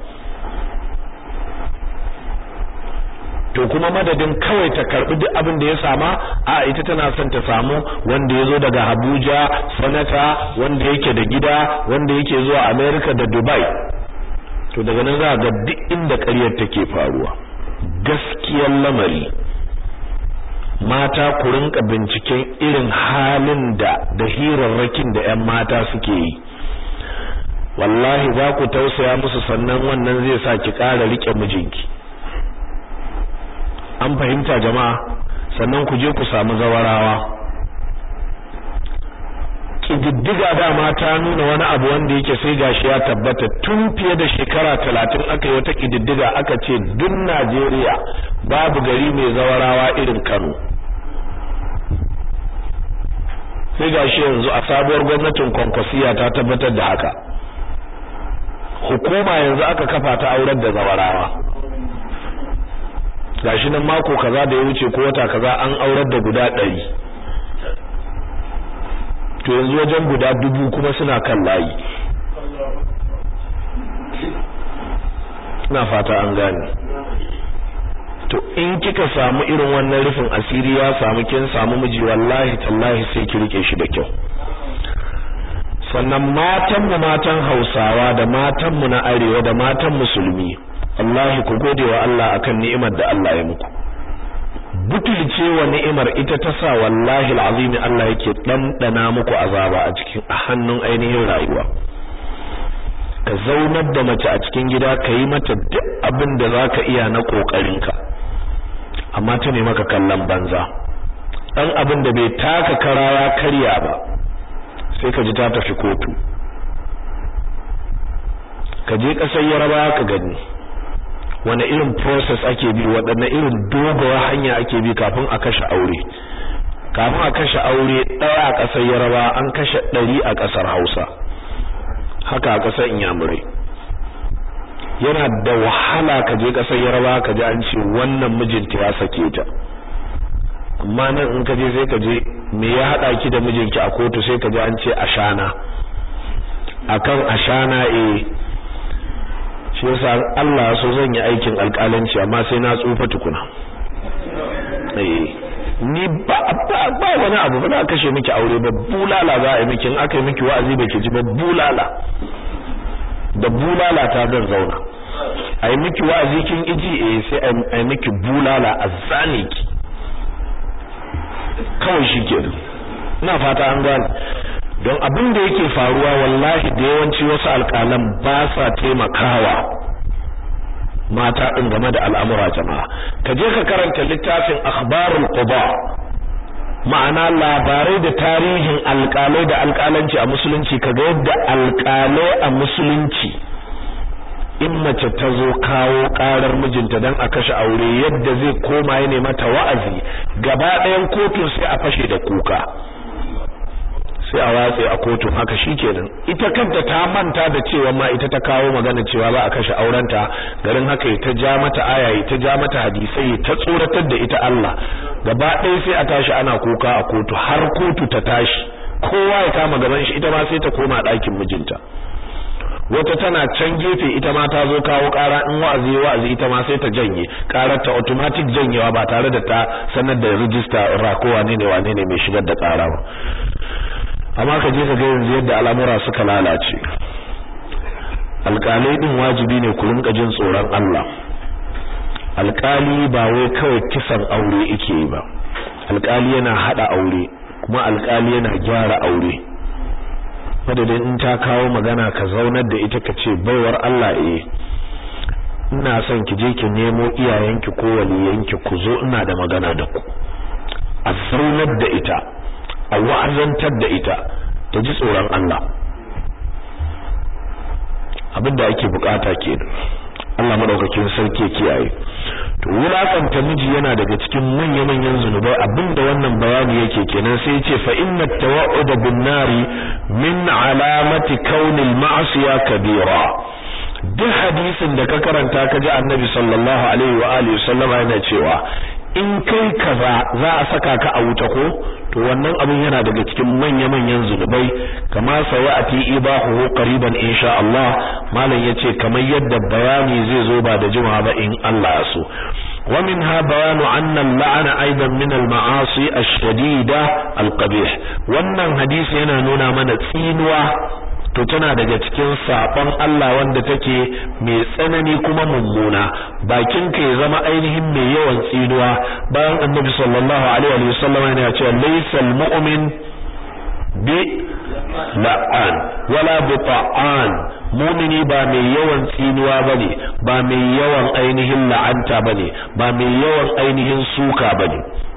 to kuma madadin kawai ta karbi duk abin da ya sama a ita tana son ta samu wanda ya zo daga Abuja sanata wanda yake da gida wanda yake zuwa America da Dubai to daga nan za ga duk inda ƙaryar take faruwa gaskiyar lamari mata ku rinka binciken irin halin da da hirarrakin da ƴan mata suke yi wallahi za ku tausaya musu sannan wannan zai sa ki ƙara rike mijinki an fahimta jama'a sannan ku je ku samu zawarawa kididdiga dama ta nuna wani abu wanda yake sai gashi ya tabbata tun fiye da shekara talatin aka yi wata kididdiga aka ce duk Najeriya babu gari mai zawarawa irin Kano sai gashi yanzu a sabuwar gwamnatin kwankwasiya ta tabbatar da haka hukuma yanzu aka kafa ta aurar da zawarawa gashi nan mako kaza da ya wuce ko wata kaza an aurar da guda ɗari to yanzu wajen guda dubu kuma suna kan layi ina fata an gane to in kika samu irin wannan rufin asiri ya samu kin samu miji wallahi tallahi sai ki rike shi da kyau sannan matan mu matan Hausawa da matan mu na arewa da matan musulmi wallahi ku gode wa Allah akan ni'imar da Allah ya muku butulce wa ni'imar ita ta sa wallahi alazimi Allah yake dandana muku azaba a cikin a hannun ainihin rayuwa ka zaunar da mace a cikin gida ka yi mata duk abin da zaka iya na kokarinka amma ta ne maka kallon banza dan abin da bai taka karawa karya ba sai ka ji ta tafi kotu ka je kasar Yaraba ka gani wani irin process ake bi waɗanne irin dogawar hanya ake bi kafin a kashe aure kafin a kashe aure ɗaya a ƙasar yaraba an kashe ɗari a ƙasar hausa haka a ƙasar inyamurai yana da wahala ka je ƙasar yaraba ka ji an ce wannan mijinta ya sake ta amma nan in ka je sai ka je me ya haɗa ki da mijinki a kotu sai ka ji an ce ashana akan ashana eh shi yasa Allah so zan yi aikin alƙalanci amma sai na tsufa tukuna eh ni ba ba wani abu ba za kashe miki aure ba bulala za a yi miki in aka yi miki wa'azi baki ji ba bulala da bulala ta zan zauna a yi miki wa'azi kin iji eh sai a yi miki bulala a zane ki kawai shi ke ina fata an gane don abin da yake faruwa wallahi da yawanci wasu alƙalan ba sa taimakawa mata din game da al'amura jama'a ka je ka karanta littafin akhbarul quba ma'ana labarai da tarihin alƙalai da alƙalanci a musulunci kaga yadda alƙalai a musulunci in mace ta zo kawo karar mijinta dan a kashe aure yadda zai koma ya mata wa'azi gaba ɗayan kotun sai a fashe da kuka sai a watse a kotun haka shikenan ita kanta ta manta da cewa ma ita ta kawo magana cewa ba a kashe aurenta garin haka ta ja mata aya ta ja mata hadisai ta tsoratar da ita Allah gaba ɗaya sai a tashi ana kuka a kotu har kotu ta tashi kowa ya kama gaban shi ita ma sai ta koma ɗakin mijinta wata tana can gefe ita ma ta zo kawo ƙara in wa'azi wa'azi ita ma sai ta janye ƙarar ta automatic janyewa ba tare da ta sanar da register rako wane ne wane ne mai shigar da ƙara ba amma ka je ka ga yanzu yadda al'amura suka lalace alƙalai din wajibi ne ku rinka jin tsoron Allah alƙali ba wai kawai kisan aure yake yi ba alƙali yana hada aure kuma alƙali yana gyara aure madadin in ta kawo magana ka zaunar da ita ka ce baiwar Allah eh ina son ki je ki nemo iyayenki ko waliyanki ku zo ina da magana da ku a zaunar da ita a wa'azantar da ita ta ji tsoron Allah abinda ake bukata kenan Allah madaukakin sarki kiyaye to wulakanta miji yana daga cikin manya-manyan zunubai abinda wannan bayani yake kenan sai yace fa inna tawa'ud bin nari min alamati kaunil ma'siya kabira duk hadisin da ka karanta ka ji annabi sallallahu alaihi wa alihi sallama yana cewa in kai kaza za a saka ka a wuta ko to wannan abin yana daga cikin manya-manyan zunubai kama sayati ibahu qariban insha Allah malam yace kamar yadda bayani zai zo ba da jimawa ba in Allah ya so ومنها بيان أن اللعن أيضا من المعاصي الشديدة القبيح wannan hadisi yana nuna mana tsinuwa to tana daga cikin sabon Allah wanda take mai tsanani kuma mummuna bakin ka ya zama ainihin mai yawan tsinuwa bayan annabi sallallahu alaihi wa sallam yana cewa laysal mu'min bi la'an wala bi ta'an mumini ba mai yawan tsinuwa bane ba mai yawan ainihin la'anta bane ba mai yawan ainihin suka bane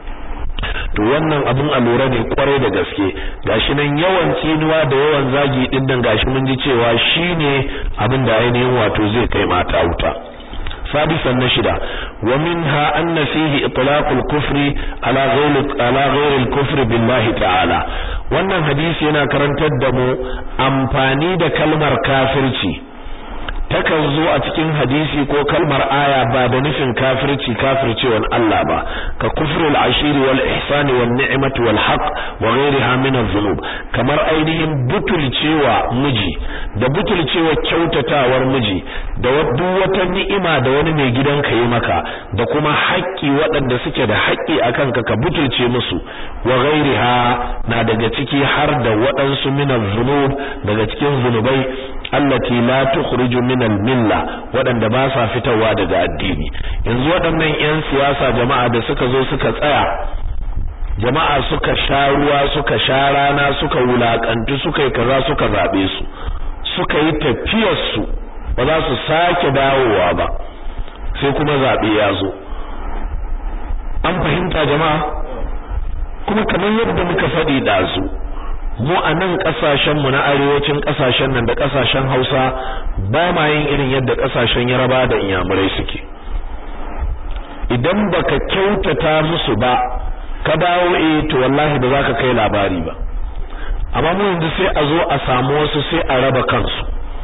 to wannan abin a lura ne kwarai da gaske gashi nan yawan tsinuwa da yawan zagi din nan gashi mun ji cewa shine abin da ainihin wato zai kai mata wuta سادسا نشدا ومنها أن فيه إطلاق الكفر على غير على غير الكفر بالله تعالى wannan hadisi yana karantar da mu amfani da kalmar kafirci takan zo a cikin hadisi ko kalmar aya ba da nufin kafirci kafircewan Allah ba ka kufrul ashiri wal ihsani wan ni'mati wal haqq wa ghayriha min adh-dhunub kamar ainihin butulcewa miji da butulcewa kyautatawar miji da duk wata ni'ima da wani mai gidanka yi maka da kuma haƙƙi waɗanda suke da haƙƙi akan ka ka butulce musu wa ghayriha na daga ciki har da waɗansu min adh-dhunub daga cikin zunubai allati la tukhriju min al-milla wadanda ba sa fitowa daga addini yanzu waɗannan ƴan siyasa jama'a da suka zo suka tsaya jama'a suka sha ruwa suka sha rana suka wulakantu suka yi kaza suka zabe su suka yi tafiyar su ba za su sake dawowa ba sai kuma zabe ya zo an fahimta jama'a kuma kamar yadda muka faɗi ɗazu mu a nan kasashen mu na arewacin kasashen nan da kasashen Hausa ba ma yin irin yadda kasashen Yaraba da Inyamurai suke idan baka kyautata musu ba ka dawo eh to wallahi ba za ka kai labari ba amma mu yanzu sai a zo a samu wasu sai a raba kansu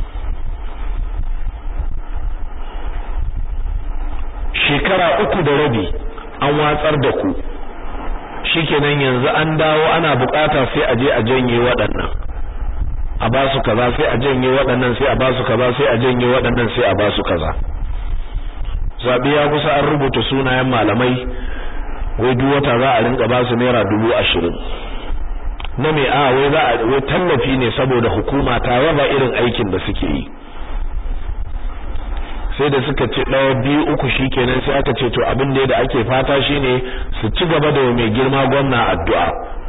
shekara uku da rabi an watsar da ku shikenan yanzu an dawo ana bukata sai a je a janye waɗannan a ba su kaza sai a janye waɗannan sai a ba su kaza sai a janye waɗannan sai a ba su kaza zabi ya kusa an rubuta sunayen malamai wai duk wata za a rinka ba su naira dubu ashirin na me a wai za a wai tallafi ne saboda hukuma ta raba irin aikin da suke yi sai da suka ce ɗaya biyu uku shikenan sai aka ce to abin da ake fata shine su ci gaba da mai girma gwamna addu'a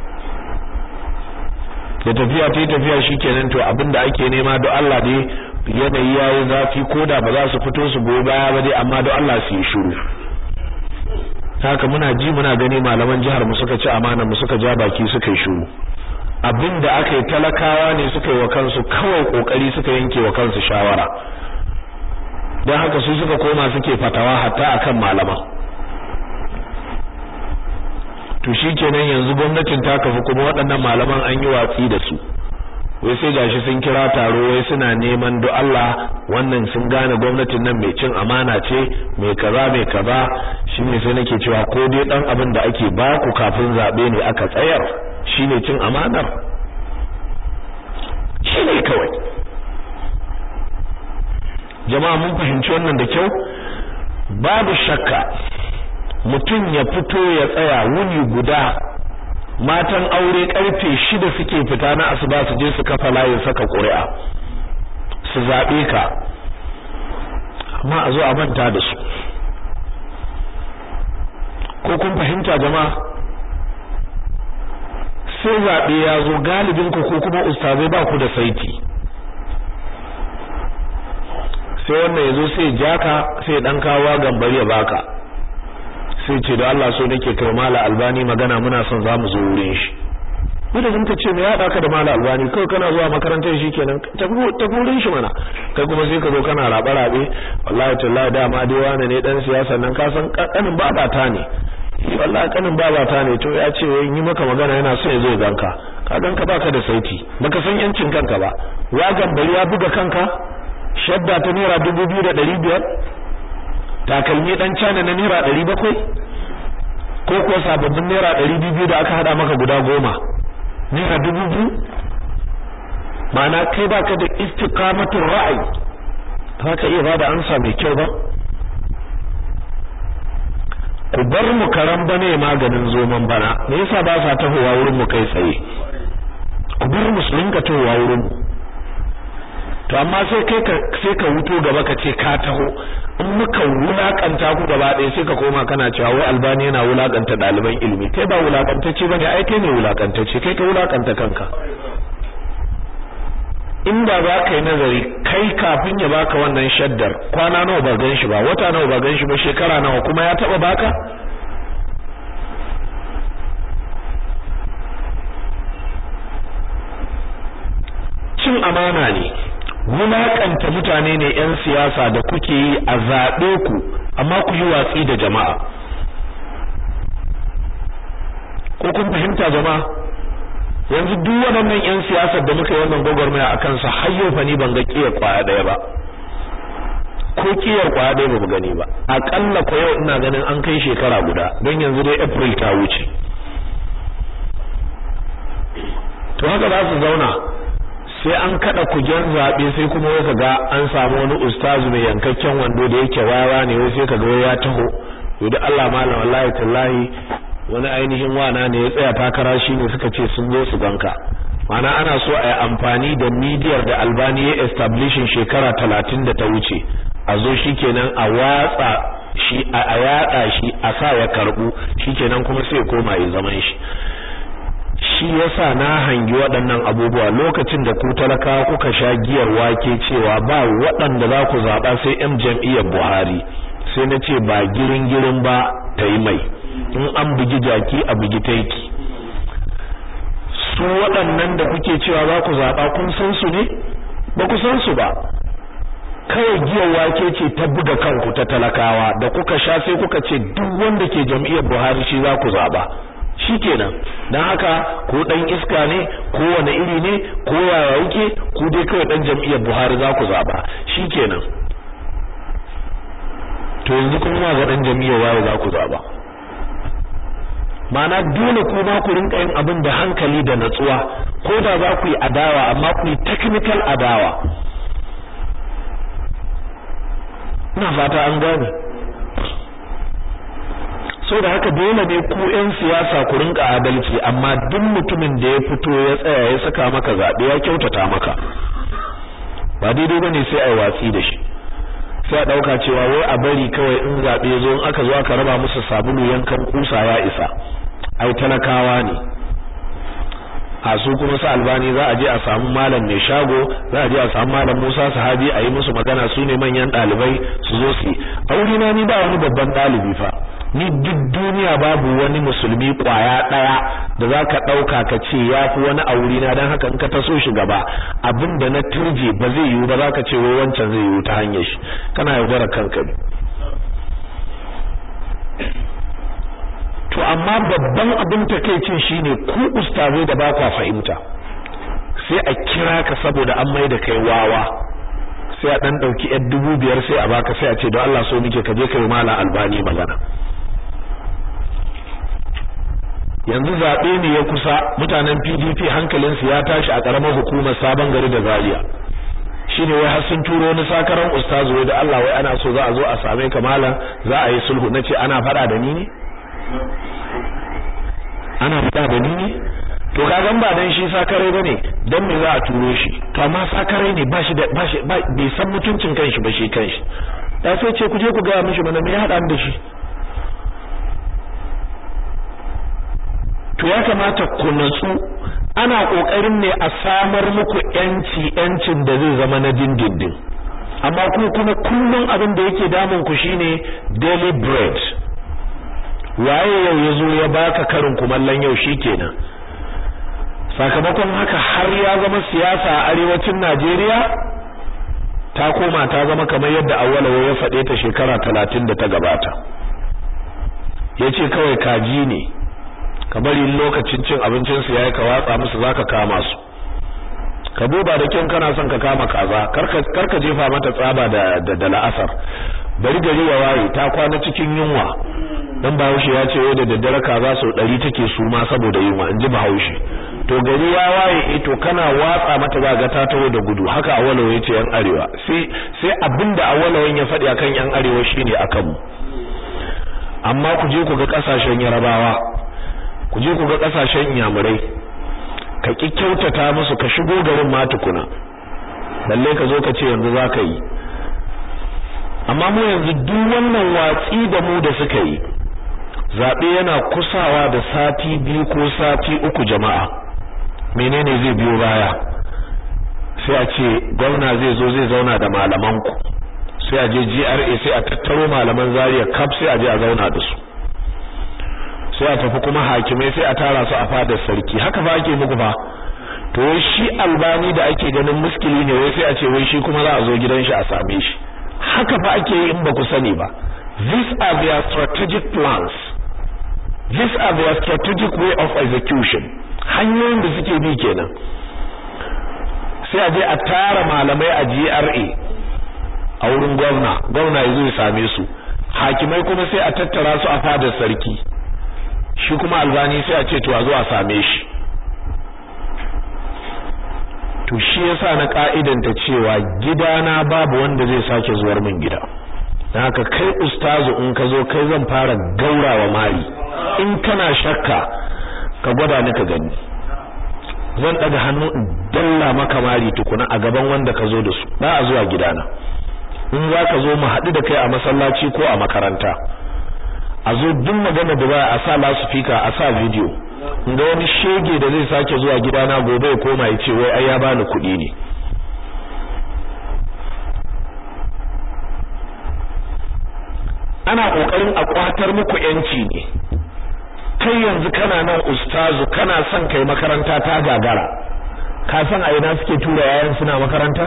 da tafiya ta yi tafiya shikenan to abin da ake nema don Allah dai yanayi yayi zafi ko da ba za su fito su goyi baya ba dai amma don Allah su yi shiru haka muna ji muna gani malaman jihar mu suka ci amana mu suka ja baki suka yi shiru abin da aka yi talakawa ne suka yi wa kansu kawai kokari suka yanke wa kansu shawara don haka su suka koma suke fatawa hatta akan malaman to shikenan yanzu gwamnatin ta kafu kuma waɗannan malaman an yi watsi da su wai sai gashi sun kira taro wai suna neman do Allah wannan sun gane gwamnatin nan mai cin amana ce mai kaza mai kaza shine sai nake cewa ko dai dan abin da ake ba ku kafin zabe ne aka tsayar shine cin amanar shine kawai jama'a mun fahimci wannan da kyau babu shakka mutum ya fito ya tsaya wuni guda matan aure karfe shida suke fita na asuba su je su kafa layin saka ƙuri'a su zaɓe ka amma a zo a manta da su ko kun fahimta jama'a sai zaɓe ya zo galibin ku ko kuma ustazai ba ku da saiti sai wannan ya zo sai jaka sai dan kawo gambari ya baka sai ce da Allah so nake kai mala albani magana muna son zamu zo wurin shi wanda zan ta ce me ya daka da mala albani kai kana zuwa makarantar shi kenan ta wurin shi mana kai kuma sai ka zo kana rabe rabe wallahi tallahi dama dai wani ne dan siyasa nan ka san kanin babata ne wallahi kanin babata ne to ya ce yi maka magana yana so ya zo ganka ka ganka baka da sauti baka san yancin kanka ba ya gambari ya buga kanka shadda ta naira dubu biyu da ɗari biyar takalmi dan cana na naira ɗari bakwai ko kuwa sababbin naira ɗari biyu da aka haɗa maka guda goma naira dubu biyu ma'ana kai baka da istiqamatul ra'ayi ba ka iya bada ansa mai kyau ba ku bar mu karan bane maganin zoman bana me yasa ba sa tahowa wurin mu kai tsaye ku bar mu su rinka tahowa wurin mu to amma sai kai ka sai ka wuto gaba ka ce ka taho in muka wulakanta ku gaba ɗaya sai ka koma kana cewa wai albani yana wulakanta ɗaliban ilimi kai ba wulakantacce bane ai kai ne wulakantacce kai ka wulakanta kanka inda za ka yi nazari kai kafin ya baka wannan shaddar kwana nawa ba gan shi ba wata nawa ba gan shi ba shekara nawa kuma ya taba baka cin amana ne wulakanta mutane ne yan siyasa da kuke yi a zaɓe ku amma ku yi watsi da jama'a ko kun fahimta jama'a yanzu duk waɗannan ƴan siyasar da muka yi wannan gwagwarmaya a kansu har yau fa ni ban ga kiyar kwaya ɗaya ba ko kiyar kwaya ɗaya ba mu gani ba aƙalla ko yau ina ganin an kai shekara guda don yanzu dai april ta wuce to haka za su zauna sai an kada kujen zaɓe sai kuma wai ga an samu wani ustazu mai yankakken wando da yake wawa ne wai sai kaga wai ya taho to da Allah malam wallahi tallahi wani ainihin wana ne ya tsaya takara shi ne suka ce sun zo su ganka mana ana so a yi amfani da midiyar da albani ya establishin shekara talatin da ta wuce a zo shi kenan a watsa shi a yada shi a sa ya karbu shi kenan kuma sai ya koma ya zaman shi shi yasa na hangi waɗannan abubuwa lokacin da ku talakawa kuka sha giyar wake cewa ba waɗanda za ku zaɓa sai 'yan jam'iyyar Buhari sai na ce ba girin girin ba ta yi mai in an bugi jaki a bugi taiki su waɗannan da kuke cewa za ku zaɓa kun san su ne ba ku san su ba kawai giyar wake ce ta buga kanku ta talakawa da kuka sha sai kuka ce duk wanda ke jam'iyyar Buhari shi za ku zaɓa shikenan dan haka ko dan iska ne ko wani iri ne ko yaya yake ku dai kawai dan jam'iyyar Buhari za ku zaɓa shikenan to yanzu kuma ga dan jam'iyyar waye za ku zaɓa Mana dole ku ma ku rinka yin abin da hankali da natsuwa ko da za ku yi adawa amma ku yi technical adawa ina fata an gane so da haka dole ne ku ƴan siyasa ku rinka adalci amma duk mutumin da ya fito ya tsaya ya saka maka zabe ya kyautata maka ba daidai bane sai ai watsi da shi sai a dauka cewa wai a bari kawai in zabe zo in aka zo aka raba musu sabulu yankan kusa ya isa ai talakawa ne a su kuma su albani za a je a samu malam mai shago za a je a samu malam Musa sahabi a yi musu magana su ne manyan dalibai su zo su aure na ni ba wani babban dalibi fa ni duk duniya babu wani musulmi kwaya daya da zaka dauka ka ce yafi wani a wuri na dan haka in ka taso shi gaba abinda na turje ba zai yiwu ba zaka ce wai wancan zai yiwu ta hanyar shi kana yaudara kanka ne to amma babban abin takeicin shine ku ustazai da ba kwa fahimta sai a kira ka saboda an mai da kai wawa sai a dan dauki yar dubu biyar sai a baka sai a ce don Allah so muke ka je kai malam albani magana yanzu zabe ne ya kusa mutanen PDP hankalinsu ya tashi a karamar hukumar sabon gari da Zaria shine wai har sun turo wani sakaran ustazu wai da Allah wai ana so za a zo a same ka malam za a yi sulhu nace ana fada da ni ne ana fada da ni ne to kagan ba dan shi sakare bane dan me za a turo shi to amma sakare ne ba shi da ba shi bai san mutuncin kanshi ba shi kanshi da sai ce ku je ku ga mishi mana me ya hada da shi to ya kamata ku natsu ana kokarin ne a samar muku yanci yancin da zai zama na dindindin amma ku kuma kullun abin da yake damun ku shine daily bread waye yau yazo ya baka karin kumallon yau shikenan sakamakon haka har ya zama siyasa a arewacin Najeriya ta koma ta zama kamar yadda awwalawa ya faɗe ta shekara 30 da ta gabata yace kawai kaji ne ka bari lokacin cin abincin su yayi ka watsa musu zaka kama su ka duba da kin kana son ka kama kaza karka karka jefa mata tsaba da da, la'asar bari gari ya waye ta kwana cikin yunwa dan Bahaushe ya ce wai da daddare kaza sau 100 take suma saboda yunwa inji Bahaushe to gari ya waye eh to kana watsa mata zaga ta taho da gudu haka awalawa yace yan arewa sai sai abinda awalawan ya faɗi akan yan arewa shine akan mu amma ku je ku ga kasashen Yarabawa ku je ku ga kasashen Inyamurai ka ki kyautata musu ka shigo garin ma tukuna balle ka zo ka ce yanzu zaka yi amma mu yanzu duk wannan watsi da mu da suka yi zabe yana kusawa da sati biyu ko sati uku jama'a menene zai biyo baya sai a ce gwamna zai zo zai zauna da malaman ku sai a je GRA sai a tattaro malaman Zaria kaf sai a je a zauna da su sai a tafi kuma hakimai sai a tara su a fadar sarki haka ba ake muku ba to wai shi albani da ake ganin muskili ne wai sai a ce wai shi kuma za a zo gidan shi a same shi haka fa ake yi in ba ku sani ba these are their strategic plans these are their strategic way of execution hanyoyin da suke bi kenan sai a je a tara malamai a GRA a wurin gwamna gwamna ya zo ya same su hakimai kuma sai a tattara su a fadar sarki shi kuma albani sai a ce to a zo a same shi to shi yasa na ka'idanta cewa gidana babu wanda zai sake zuwar min gida dan haka kai ustazu in ka zo kai zan fara gaurawa mari in kana shakka ka gwada ni ka gani zan daga hannu in dalla maka mari tukuna a gaban wanda ka zo da su ba a zuwa gidana in za ka zo mu haɗu da kai a masallaci ko a makaranta a zo duk magana da ba a sa lasufika a sa video ga wani shege da zai sake zuwa gidana gobe ya koma ya ce wai ai ya bani kuɗi ne ana kokarin a kwatar muku yanci ne kai yanzu kana nan ustazu kana son kai makaranta ta gagara ka san a ina suke tura yayan suna makaranta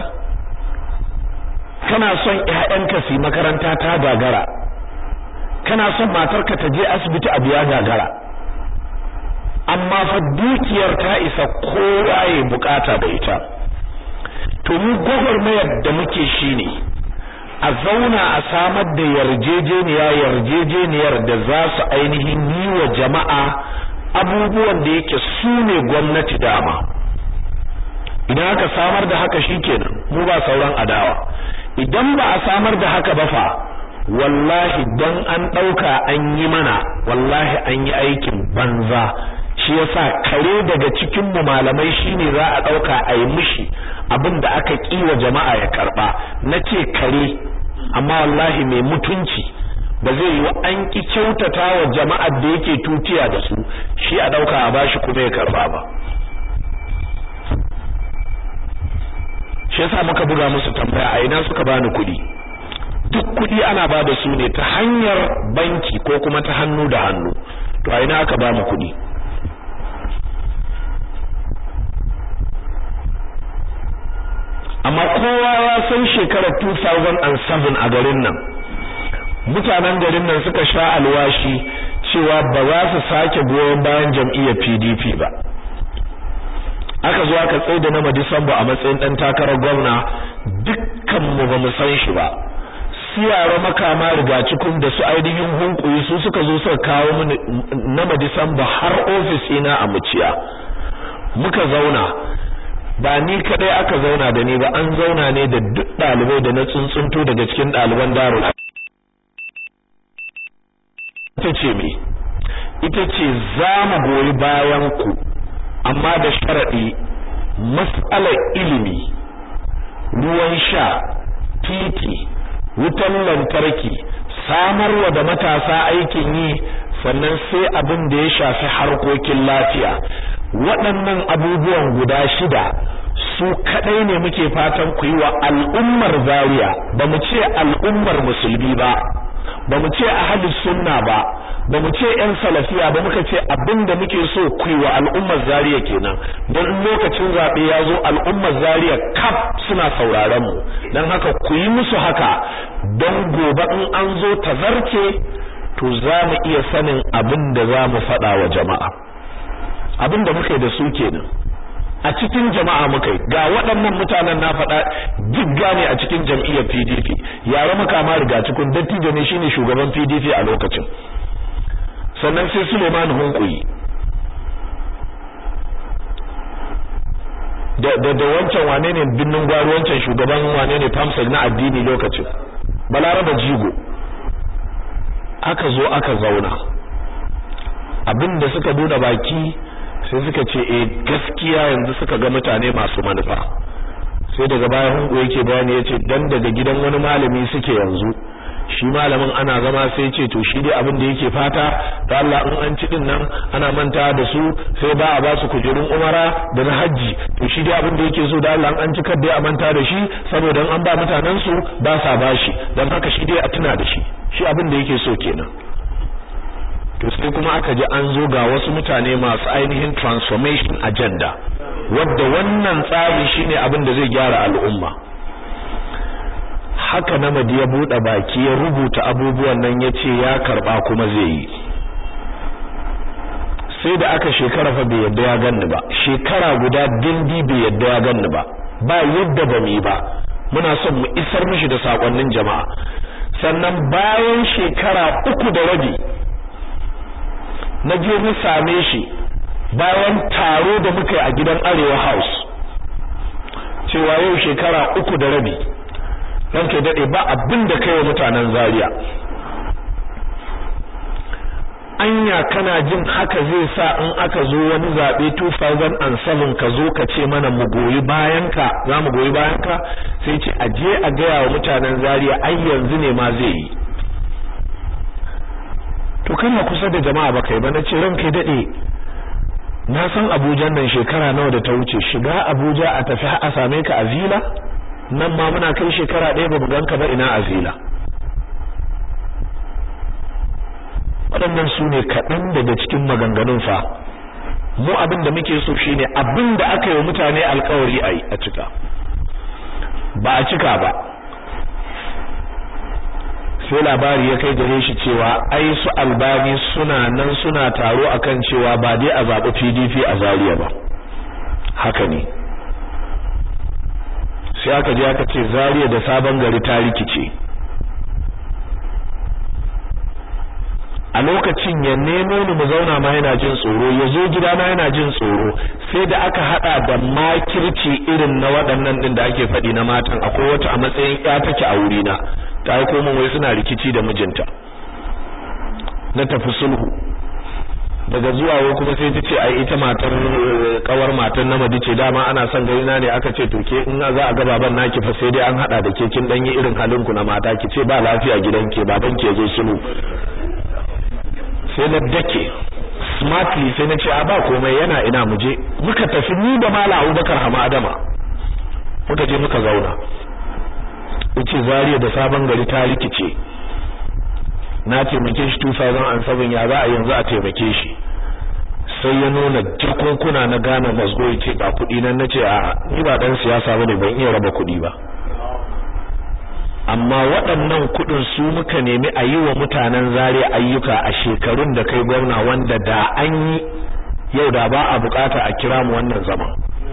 kana son ƴaƴanka su makaranta ta gagara kana son matarka ta je asibiti a biya gagara amma fa dukiyar ta isa kowa ya bukata da ita to mu gwagwarmayar da muke shine a zauna a samar da yarjejeniya yarjejeniyar da za su ainihin yi wa jama'a abubuwan da yake su ne gwamnati dama idan aka samar da haka shikenan mu ba sauran adawa idan ba a samar da haka ba fa wallahi dan an dauka an yi mana wallahi an yi aikin banza shi yasa kare daga cikin mu malamai shine za a dauka a yi mishi abinda aka kiwa jama'a ya karba nace kare amma wallahi mai mutunci ba zai yi an ki kyautata wa jama'ar da yake tutiya da su shi a dauka a bashi kuma ya karba ba shi yasa muka buga musu tambaya a ina suka bani kuɗi duk kuɗi ana ba da su ne ta hanyar banki ko kuma ta hannu da hannu to a ina aka ba mu kuɗi amma kowa ya san shekarar 2007 a garin nan mutanen garin nan suka sha alwashi cewa ba za su sake goyon bayan jam'iyyar PDP ba aka zo aka tsaye da na Disamba a matsayin dan takarar gwamna dukkan mu ba mu san shi ba siyara makama rigacikun da su ainihin hunkuyi su suka zo suka kawo mini na Disamba har ofis ina a muciya muka zauna ba ni kadai aka zauna da ni ba an zauna ne da duk dalibai da na tsuntsunto daga cikin daliban darul ita ce me ita ce za mu goyi bayan ku amma da sharadi mas'alar ilimi ruwan sha titi wutan lantarki samarwa da matasa aikin yi sannan sai abin da ya shafi harkokin lafiya waɗannan abubuwan guda shida su kadai ne muke fatan ku yi wa al'ummar Zaria ba mu ce al'ummar musulmi ba ba mu ce ahlus sunna ba ba mu ce yan salafiya ba muka ce abinda muke so ku yi wa al'ummar Zaria kenan don lokacin zabe ya zo al'ummar Zaria kaf suna sauraron mu dan haka ku yi musu haka don gobe in an zo tazarce to za mu iya sanin abin da za mu faɗa wa jama'a abin da muka yi da su kenan a cikin jama'a muka yi ga waɗannan mutanen na faɗa jigga ne a cikin jam'iyyar PDP yare makama riga cikin dattijo ne shine shugaban PDP a lokacin sannan sai Suleiman Hunkuyi da da, da wancan wane ne binnin gwaro wancan shugaban wane ne Famsel na addini lokacin Balaraba Jigo aka zo aka zauna abinda suka bude baki sai suka ce eh gaskiya yanzu suka ga mutane masu manufa sai daga baya hungu yake bayani yace dan daga gidan wani malami suke yanzu shi malamin ana zama sai ce to shi dai abin da yake fata da Allah in an ci din nan ana manta da su sai ba a ba su kujerun umara da na haji to shi dai abin da yake so da Allah an ci kar dai a manta da shi saboda an ba mutanen su ba sa bashi dan haka shi dai a tuna da shi shi abin da yake so kenan to sai kuma aka ji an zo ga wasu mutane masu ainihin transformation agenda wadda wannan tsari shine abin da zai gyara al'umma haka namadi ya bude baki ya rubuta abubuwan nan yace ya karba kuma zai yi sai da aka shekara fa bai yadda ya ganni ba shekara guda dindi bai yadda ya ganni ba ba yadda ba mu yi ba muna son mu isar mishi da sakonnin jama'a sannan bayan shekara uku da rabi na je mu same shi bayan taro da muka yi a gidan Arewa House cewa yau shekara uku da rabi ranke dade ba abin da kai wa mutanen Zaria anya kana jin haka zai sa in aka zo wani zabe 2007 ka zo ka ce mana mu goyi bayan ka za mu goyi bayan ka sai ce aje a gaya wa mutanen Zaria ai yanzu ne ma zai yi to kana kusa da jama'a ba kai ba na ce ranka dade na san Abuja nan shekara nawa da ta wuce shiga Abuja a tafi a same ka a Zila nan ma muna kai shekara ɗaya ba mu ganka ba ina a Zila waɗannan su ne kaɗan daga cikin maganganun fa mu abin da muke so shine abin da aka yi mutane alkawari a a cika ba a cika ba sai labari ya kai gare shi cewa ai su albani suna nan suna taro akan cewa ba dai a zaɓi PDP a Zaria ba haka ne sai aka je aka ce Zaria da sabon gari ta rikice a lokacin ya nemo ni mu zauna ma yana jin tsoro ya zo gidana yana jin tsoro sai da aka hada da makirci irin na waɗannan din da ake faɗi na matan akwai wata a matsayin ya take a wurina ta aiko min wai suna rikici da mijinta na tafi sulhu daga zuwa wai kuma sai ta ce ai ita matar kawar matar namadi ce dama ana son gari na ne aka ce to ke in za a ga baban naki fa sai dai an hada da ke kin dan yi irin halin ku na mata ki ce ba lafiya gidanki baban ki zo sulhu sai na dake smartly sai na ce a ba komai yana ina muje muka tafi ni da mala Abubakar Hama Adama muka je muka zauna yace Zaria da sabon gari ta rikice na taimake shi 2007 ya za a yanzu a taimake shi sai ya nuna jakunkuna na gane mazgo yace ba kuɗi nan nace a ni ba dan siyasa bane ban iya raba kuɗi ba amma waɗannan kuɗin su muka nemi a yi wa mutanen zare ayyuka a shekarun da kai gwamna wanda da an yi yau da ba a bukata a kira mu wannan zaman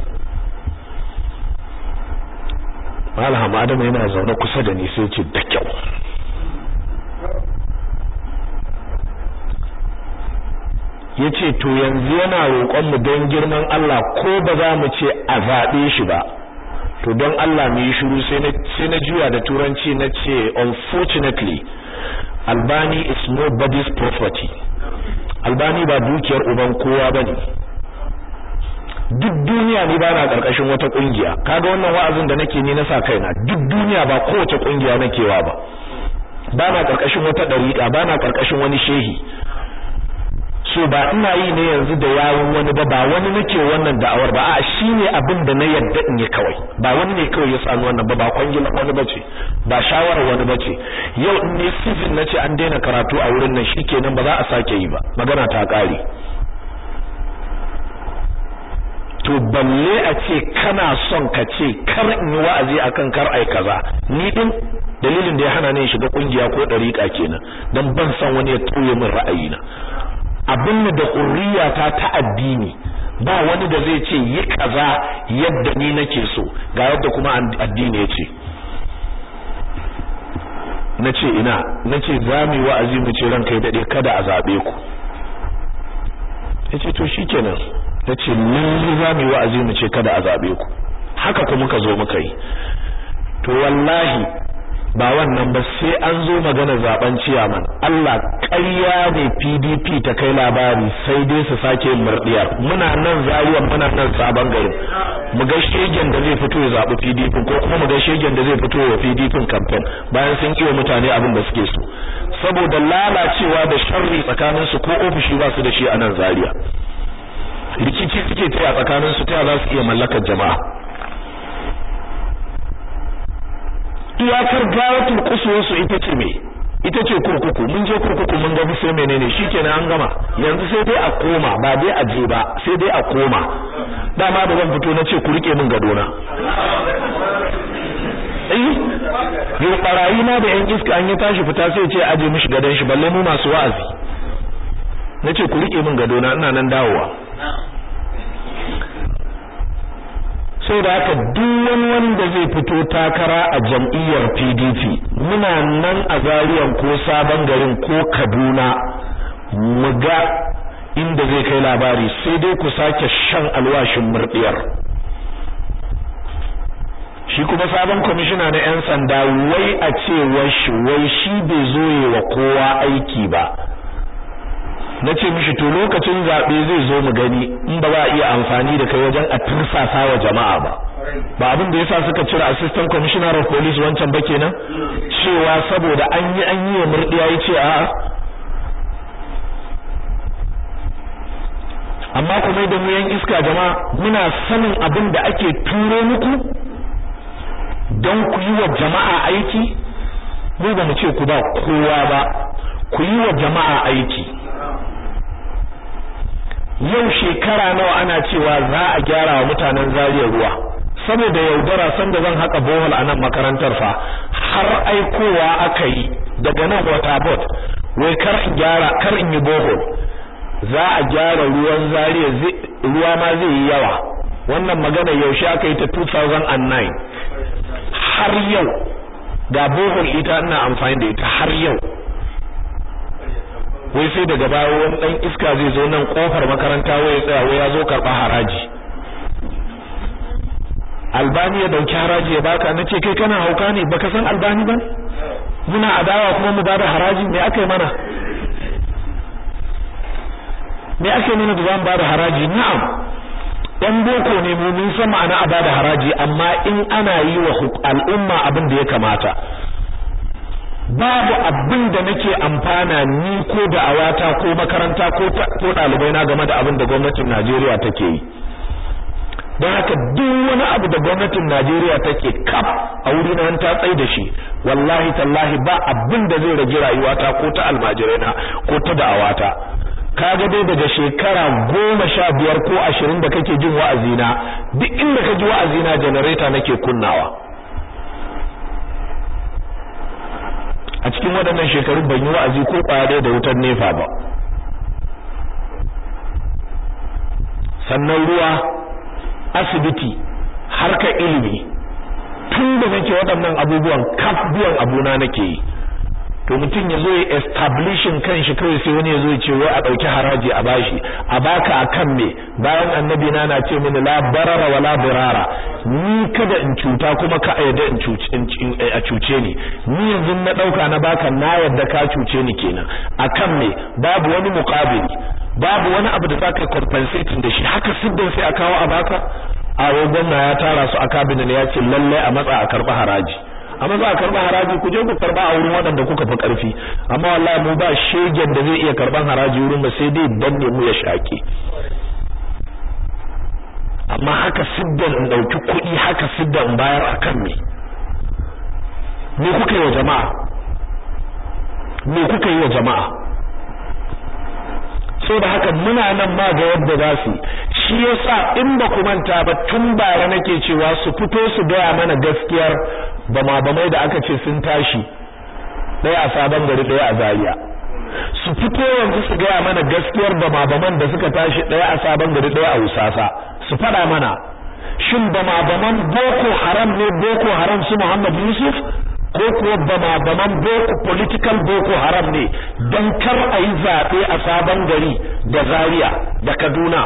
Malam Adamu yana zaune kusa da ni sai ce da kyau yace to yanzu yana roƙon mu don girman Allah ko ba za mu ce a zaɓe shi ba to don Allah mu yi shiru sai na sai na juya da turanci na ce unfortunately Albani is nobody's property Albani ba dukiyar uban kowa bane duk duniya ni ba na karkashin wata kungiya kaga wannan wa'azin da nake ni na sa kaina duk duniya ba kowace kungiya nakewa ba ba na karkashin wata dariƙa ba na karkashin wani shehi so ba ina yi ne yanzu da yawun wani ba ba wani nake wannan da'awar ba a shine abin da na yadda in yi kawai ba wani ne kawai ya sani wannan ba ba kwangila wani bace ba shawarar wani bace yau in ne sifin nace an daina karatu a wurin nan shikenan ba za a sake yi ba magana ta kare to balle a ce kana son ka ce kar in yi wa'azi akan kar ai kaza ni din dalilin da ya hana ni shiga kungiya ko dariƙa kenan dan ban san wani ya tauye min ra'ayina abin da hurriya ta ta addini ba wani da zai ce yi kaza yadda ni nake so ga yadda kuma addini ya ce nace ina nace za mu yi wa'azi mu ce ranka ya dade kada a zabe ku yace to shikenan nace mun za mu yi wa'azi mu ce kada a zabe ku haka kuma muka zo muka yi to wallahi ba wannan ba sai an zo magana zaben ciyaman Allah ƙarya ne PDP ta kai labari sai dai su sake yin murdiyar muna nan zariyan muna nan sabon garin mu ga shegen da zai fito ya zabi PDP ko kuma mu ga shegen da zai fito ya PDP campaign bayan sun kiwa mutane abin da suke so saboda lalacewa da sharri tsakanin su ko ofishi ba su da shi a nan zariya rikici suke taya tsakanin su ta za su iya mallakar jama'a iyakar gawatul kusursu ita ce me ita ce kurkuku mun je kurkuku mun ga sai menene shikenan an gama yanzu sai dai a koma ba dai a je ba sai dai a koma dama da zan fito na ce ku rike min gadona eh yau barayi ma da yan iska an yi tashi fita sai ce aje mishi gadon shi balle mu masu wa'azi nace ku rike min gadona ina nan dawowa sai da haka duk wani wanda zai fito takara a jam'iyyar PDP muna nan a zariyan ko sabon garin ko Kaduna mu ga inda zai kai labari sai dai ku sake shan alwashin murdiyar shi kuma sabon kwamishina na 'yan sanda wai a cewar shi wai shi bai zo wa kowa aiki ba na ce mishi to lokacin zaɓe zai zo mu gani in ba za a iya amfani da kai wajen a tursasa wa jama'a ba ba abin da yasa suka cire assistant commissioner of police wancan ba kenan cewa saboda an yi an yi wa murdiya yace a'a amma kuma da mu yan iska jama'a muna sanin abin da ake turo muku don ku yi wa jama'a aiki mu ba mu ce ku ba kowa ba ku yi wa jama'a aiki yau shekara nawa ana cewa za a gyara wa mutanen zariyar ruwa saboda yaudara sanda zan haka bohol a nan makarantar fa har aikowa aka yi daga nan wata bot wai kar in gyara kar in yi bohol za a gyara ruwan zariya ruwa ma zai yi yawa wannan magana yaushe aka yi ta 2009 har yau ga bohol ita ina amfani da ita har yau wai sai daga baya wani dan iska zai zo nan kofar makaranta wai ya tsaya wai ya zo karba haraji albani ya dauki haraji ya baka nace kai kana hauka ne baka san albani ba muna adawa kuma mu bada haraji me aka yi mana me ake nuna da zan bada haraji na'am dan boko ne mu mun san ma'ana a bada haraji amma in ana yi wa al'umma abin da ya kamata babu abin da nake amfana ni ko da awata ko makaranta ko ko dalibai na game da abin da gwamnatin Najeriya take yi don haka duk wani abu da gwamnatin Najeriya take kaf a wurin nan ta tsai da shi wallahi tallahi ba abin da zai rage rayuwata ko ta almajiraina ko ta da'awata kaga dai daga shekara goma sha biyar ko ashirin da kake jin wa'azina duk inda ka ji wa'azina janareta nake kunnawa a cikin waɗannan shekarun ban yi wa'azi ko ƙwaya da wutar nefa ba sannan ruwa asibiti harkar ilimi tun da nake waɗannan abubuwan kaf biyan abuna nake yi to mutum ya zo ya establishing kanshi kawai sai wani ya zo ya ce wai a ɗauki haraji a bashi a baka akan me bayan annabi na na ce mini la barara wala burara ni kada in cuta kuma ka yarda in cuce a cuce ni ni yanzu na ɗauka na baka na yarda ka cuce ni kenan akan me babu wani muqabili babu wani abu da zaka compensating da shi haka siddan sai a kawo a baka a gwamna ya tara su a cabinet ya ce lalle a matsa a karba haraji amma za a karba haraji ku je ku karba a wurin waɗanda kuka fi ƙarfi amma wallahi mu ba shegen da zai iya karban haraji wurin ba sai dai danne mu ya shaƙe amma haka siddan in ɗauki kuɗi haka siddan in bayar akan me me kuka yi wa jama'a me kuka yi wa jama'a so da haka muna nan ma ga yadda za su shi yasa in ba ku manta ba tun bara nake cewa su fito su gaya mana gaskiyar bama bamai da aka ce sun tashi ɗaya a sabon gari ɗaya a Zaria su fito yanzu su gaya mana gaskiyar bama baman da suka tashi ɗaya a sabon gari ɗaya a Usasa su faɗa mana shin bama baman Boko Haram ne Boko Haram su Muhammad Yusuf ko kuwa bama baman boko political boko haram ne don kar a yi zaɓe a sabon gari da zaria da kaduna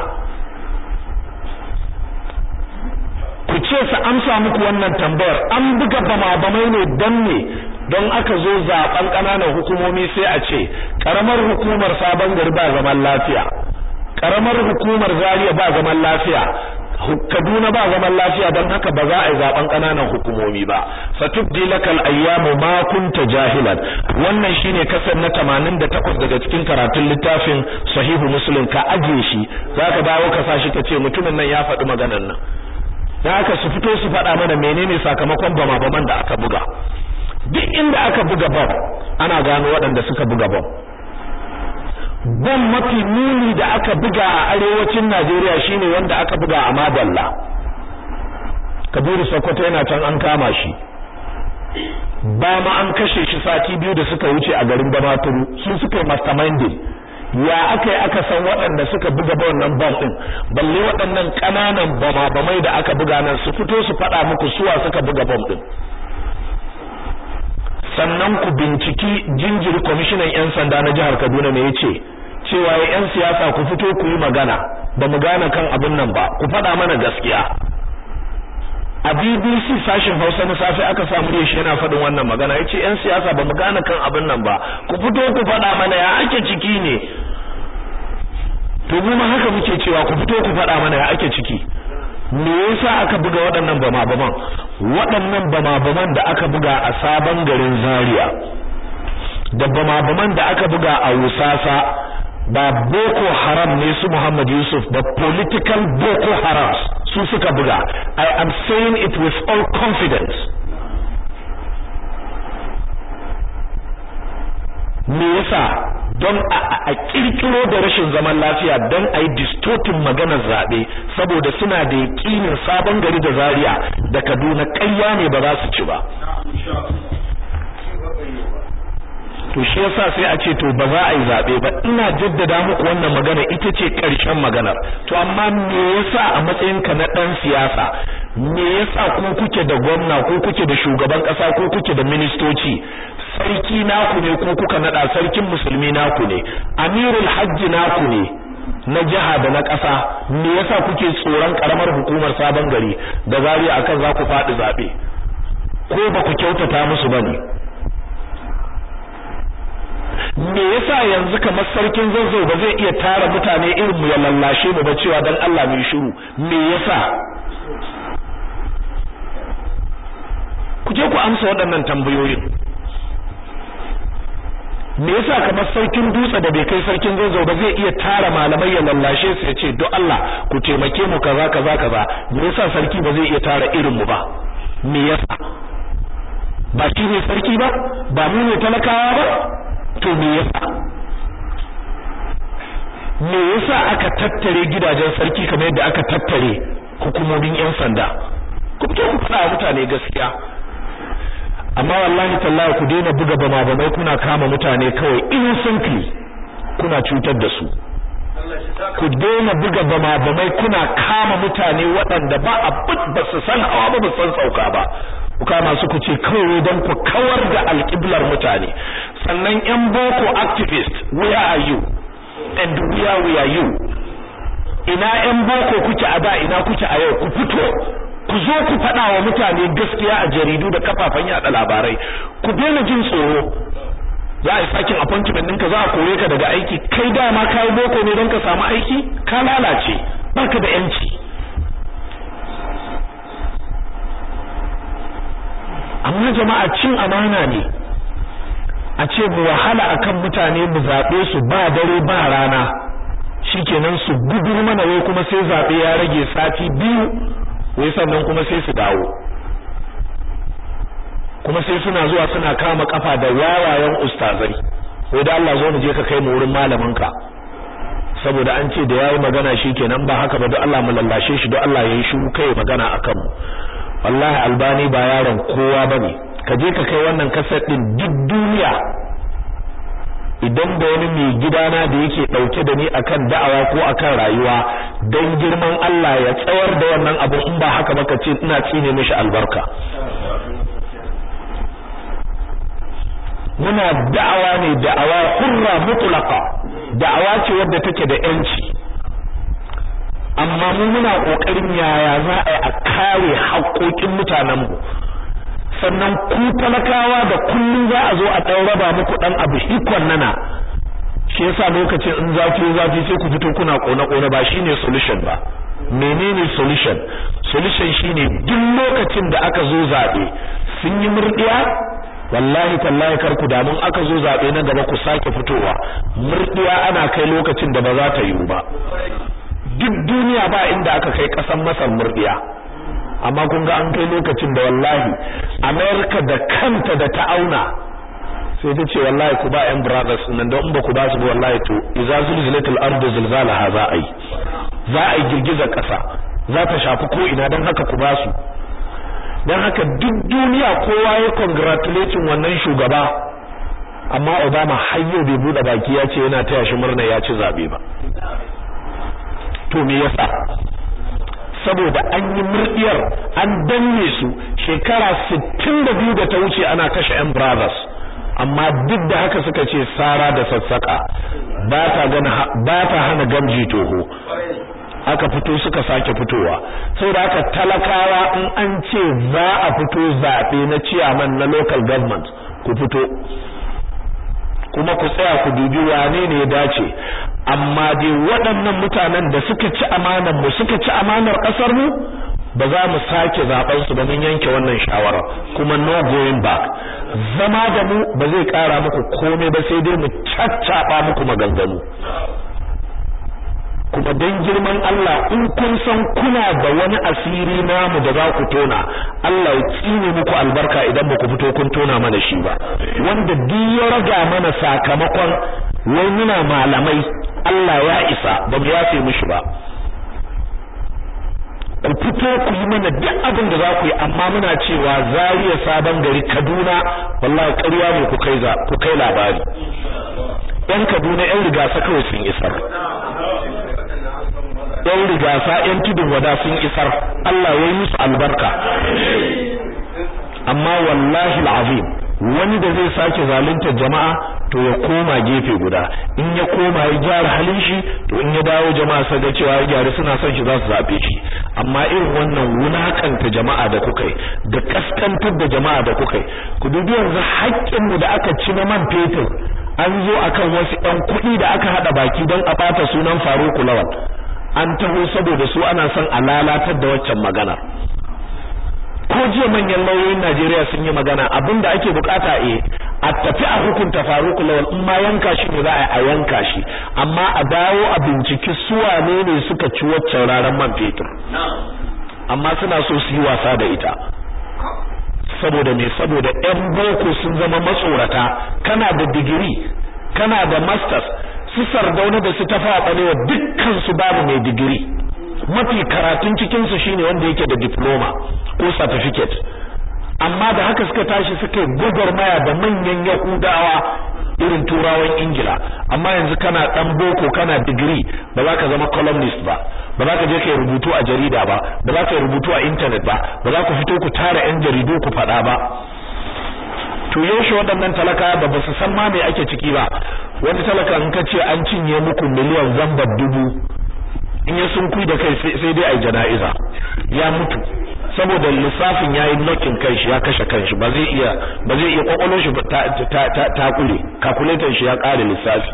ku ce su amsa muku wannan tambayar an buga bama bamai ne don ne don aka zo zaben ƙananan hukumomi sai a ce ƙaramar hukumar sabon gari ba zaman lafiya ƙaramar hukumar zaria ba zaman lafiya Kaduna ba zaman lafiya don haka ba za a yi zaben kananan hukumomi ba satubdi lakal ayyamu ma kunta jahilan wannan shine kasar na 88 daga cikin karatun littafin sahihu muslim ka aje shi zaka dawo ka sashi kace mutumin nan ya faɗi maganar nan dan haka su fito su faɗa mana menene sakamakon bama baman da aka buga duk inda aka buga bam ana gano waɗanda suka buga bam bom mafi muni da aka buga a arewacin Najeriya shine wanda aka buga a Madalla Kabiru Sokoto yana can an kama shi ba ma an kashe shi sati biyu da suka wuce a garin Damaturu sun suka yi masterminding ya aka yi aka san waɗanda suka buga ba wannan bom din balle waɗannan ƙananan bama bamai da aka buga nan su fito su faɗa muku suwa suka buga bom din sannan ku binciki jinjiri kwamishinan 'yan sanda na jihar Kaduna ne yace cewa ya 'yan siyasa ku fito ku yi magana ba mu gane kan abin nan ba ku faɗa mana gaskiya a BBC sashin Hausa na safe aka samu da shi yana faɗin wannan magana yace 'yan siyasa ba mu gane kan abin nan ba ku fito ku faɗa mana ya ake ciki ne to mu ma haka muke cewa ku fito ku faɗa mana ya ake ciki me yasa aka buga waɗannan bama-baman waɗannan bama-baman da aka buga a sabon garin Zaria da bama-baman da aka buga a Wusasa ba Boko Haram ne su Muhammad Yusuf ba political Boko Haram su suka buga I am saying it with all confidence me yasa don a kirkiro da rashin zaman lafiya don a yi distortin maganar zaɓe saboda suna da yaƙinin sabon gari da zaria da kaduna ƙarya ne ba za su ci ba to shi yasa sai a ce to ba za a yi zaɓe ba ina jaddada muku wannan magana ita ce ƙarshen maganar to amma me yasa a matsayinka na ɗan siyasa me yasa ku kuke da gwamna ko kuke da shugaban ƙasa ko kuke da ministoci sarki naku ne ko kuka nada sarkin musulmi naku ne amirul hajji naku ne na jiha da na ƙasa me yasa kuke tsoron karamar hukumar sabon gari da zariya akan za ku faɗi zaɓe ko ba ku kyautata musu bane me yasa yanzu kamar sarkin zazzau ba zai iya tara mutane irin mu ya lallashe mu ba cewa dan Allah mai shiru me yasa ku je ku amsa waɗannan tambayoyin me yasa kamar sarkin dutse da bai kai sarkin zazzau ba zai iya tara malamai ya lallashe su ya ce don Allah ku taimake mu kaza kaza kaza me yasa sarki ba zai iya tara irin mu ba me yasa ba shi ne sarki ba ba mu ne talakawa ba to me yasa me yasa aka tattare gidajen sarki kamar yadda aka tattare hukumomin yan sanda ku fito ku faɗa mutane gaskiya amma wallahi tallahi ku daina buga bama bamai kuna kama mutane kawai innocently kuna cutar da su ku daina buga bama bamai kuna kama mutane waɗanda ba abin ba su san hawa ba ba san sauka ba ku kama su ku ce kawai don ku kawar da alƙiblar mutane sannan yan boko activist where are you and where we are you ina yan boko kuke a da ina kuke a yau ku fito ku zo ku faɗa wa mutane gaskiya a jaridu da kafafen yada labarai ku daina jin tsoro za a yi sakin appointment ɗinka za a kore ka daga aiki kai dama ka yi boko ne don ka samu aiki ka lalace baka da yanci amma jama'a cin amana ne a ce mu wahala akan mutane mu zaɓe su ba dare ba rana shikenan su gudur mana wai kuma sai zaɓe ya rage sati biyu wai sannan kuma sai su dawo kuma sai suna zuwa suna kama kafa da wawayen ustazai wai da Allah zo mu je ka kai mu wurin malamin ka saboda an ce da yayi magana shikenan ba haka ba don Allah mu lallashe shi don Allah yayi shiru kai magana akan mu wallahi albani ba yaron kowa bane ka je ka kai wannan kaset din duk duniya idan da wani mai gidana da yake dauke da ni akan da'awa ko akan rayuwa dan girman Allah ya tsawar da wannan abu in ba haka ba ka ce ina tsine mishi albarka muna da'awa ne da'awa hurra mutlaqa da'awa ce wadda take da yanci amma mu muna kokarin yaya za a yi a kare haƙoƙin mutanen mu sannan ku talakawa da kullum za a zo a ɗan raba muku ɗan abu hikon nana shi yasa lokacin in zafi zafi sai ku fito kuna kona kona ba shine solution ba menene solution solution shine duk lokacin da aka zo zabe sun yi murdiya wallahi tallahi kar ku damun aka zo zabe na gaba ku sake fitowa murdiya ana kai lokacin da ba za ta yiwu ba duk duniya ba inda aka kai kasan masar murdiya amma kun ga an kai lokacin da wallahi America da kanta da ta auna sai ta ce wallahi ku ba yan brothers nan don ba ku ba su wallahi to idza zulzilatil ardu zilzalaha za a yi za a yi girgizar kasa za ta shafi ko ina don haka ku ba su don haka duk duniya kowa ya congratulating wannan shugaba amma Obama har yau bai bude baki ya ce yana taya shi murna ya ci zabe ba to me yasa saboda an yi murdiyar an danne su shekara 62 da ta wuce ana kashe yan brothers amma duk da haka suka ce sara da sassaka ba ta gana ba ta hana gamji toho aka fito suka sake fitowa saboda haka talakawa in an ce za a fito zabe na chairman na local government ku fito kuma ku tsaya ku dubi wane ne ya dace amma dai waɗannan mutanen da suka ci amanar mu suka ci amanar ƙasar mu ba za mu sake zaben su ba mun yanke wannan shawara kuma no going back zama da mu ba zai ƙara muku komai ba sai dai mu caccaba muku maganganu kuma dan girman Allah in kun san kuna da wani asiri namu da za ku tona Allah ya tsine muku albarka idan ba ku fito kun tona mana shi ba wanda duk ya raga mana sakamakon wai muna malamai Allah ya isa ba mu yafe mishi ba ku fito ku yi mana duk abin da za ku yi amma muna cewa Zaria sabon gari Kaduna wallahi ƙarya ne ku kai za ku kai labari yan Kaduna yan rigasa kawai sun isar yan rigasa yan tudun wada sun isar Allah ya yi musu albarka amma wallahi alazim wani da zai sake zalunta jama'a to ya koma gefe guda in ya koma ya gyara halin shi to in ya dawo jama'a sai ga cewa ya gyara suna son shi za su zabe shi amma irin wannan wulakanta jama'a da kuka yi da kaskantar da jama'a da kuka yi ku dubi yanzu haƙƙin mu da aka ci na man fetur an zo akan wasu ɗan kuɗi da aka haɗa baki don a ɓata sunan Faruku Lawal an taho saboda su ana son a lalatar da waccan magana ko jiya manyan lauyoyin Najeriya sun yi magana abinda ake bukata eh a tafi a hukunta Faruk Lawal in ma yanka shi ne za a yanka shi amma a dawo a binciki su wane ne suka ci waccan raran man fetur amma suna so su yi wasa da ita saboda me saboda ɗan boko sun zama matsorata kana da digiri kana da masters su sardauna da su tafa balewa dukkan su babu mai digiri mafi karatun cikin su shine wanda yake da diploma ko certificate amma da haka suka tashi suka gwagwarmaya da manyan yahudawa irin turawan ingila amma yanzu kana dan boko kana digiri ba za ka zama columnist ba ba za ka je ka rubutu a jarida ba ba za ka rubutu a internet ba ba za ku fito ku tara yan jaridu ku faɗa ba to yaushe waɗannan talaka da ba su san ma me ake ciki ba wani talaka in ka ce an cinye muku miliyan zambar dubu in ya sun kui da kai sai dai ai jana'iza ya mutu saboda lissafin yayi nokin kai shi ya kashe kanshi ba zai iya ba zai iya kwakwalwar shi ta ta ta, ta kule calculator shi ya kare lissafi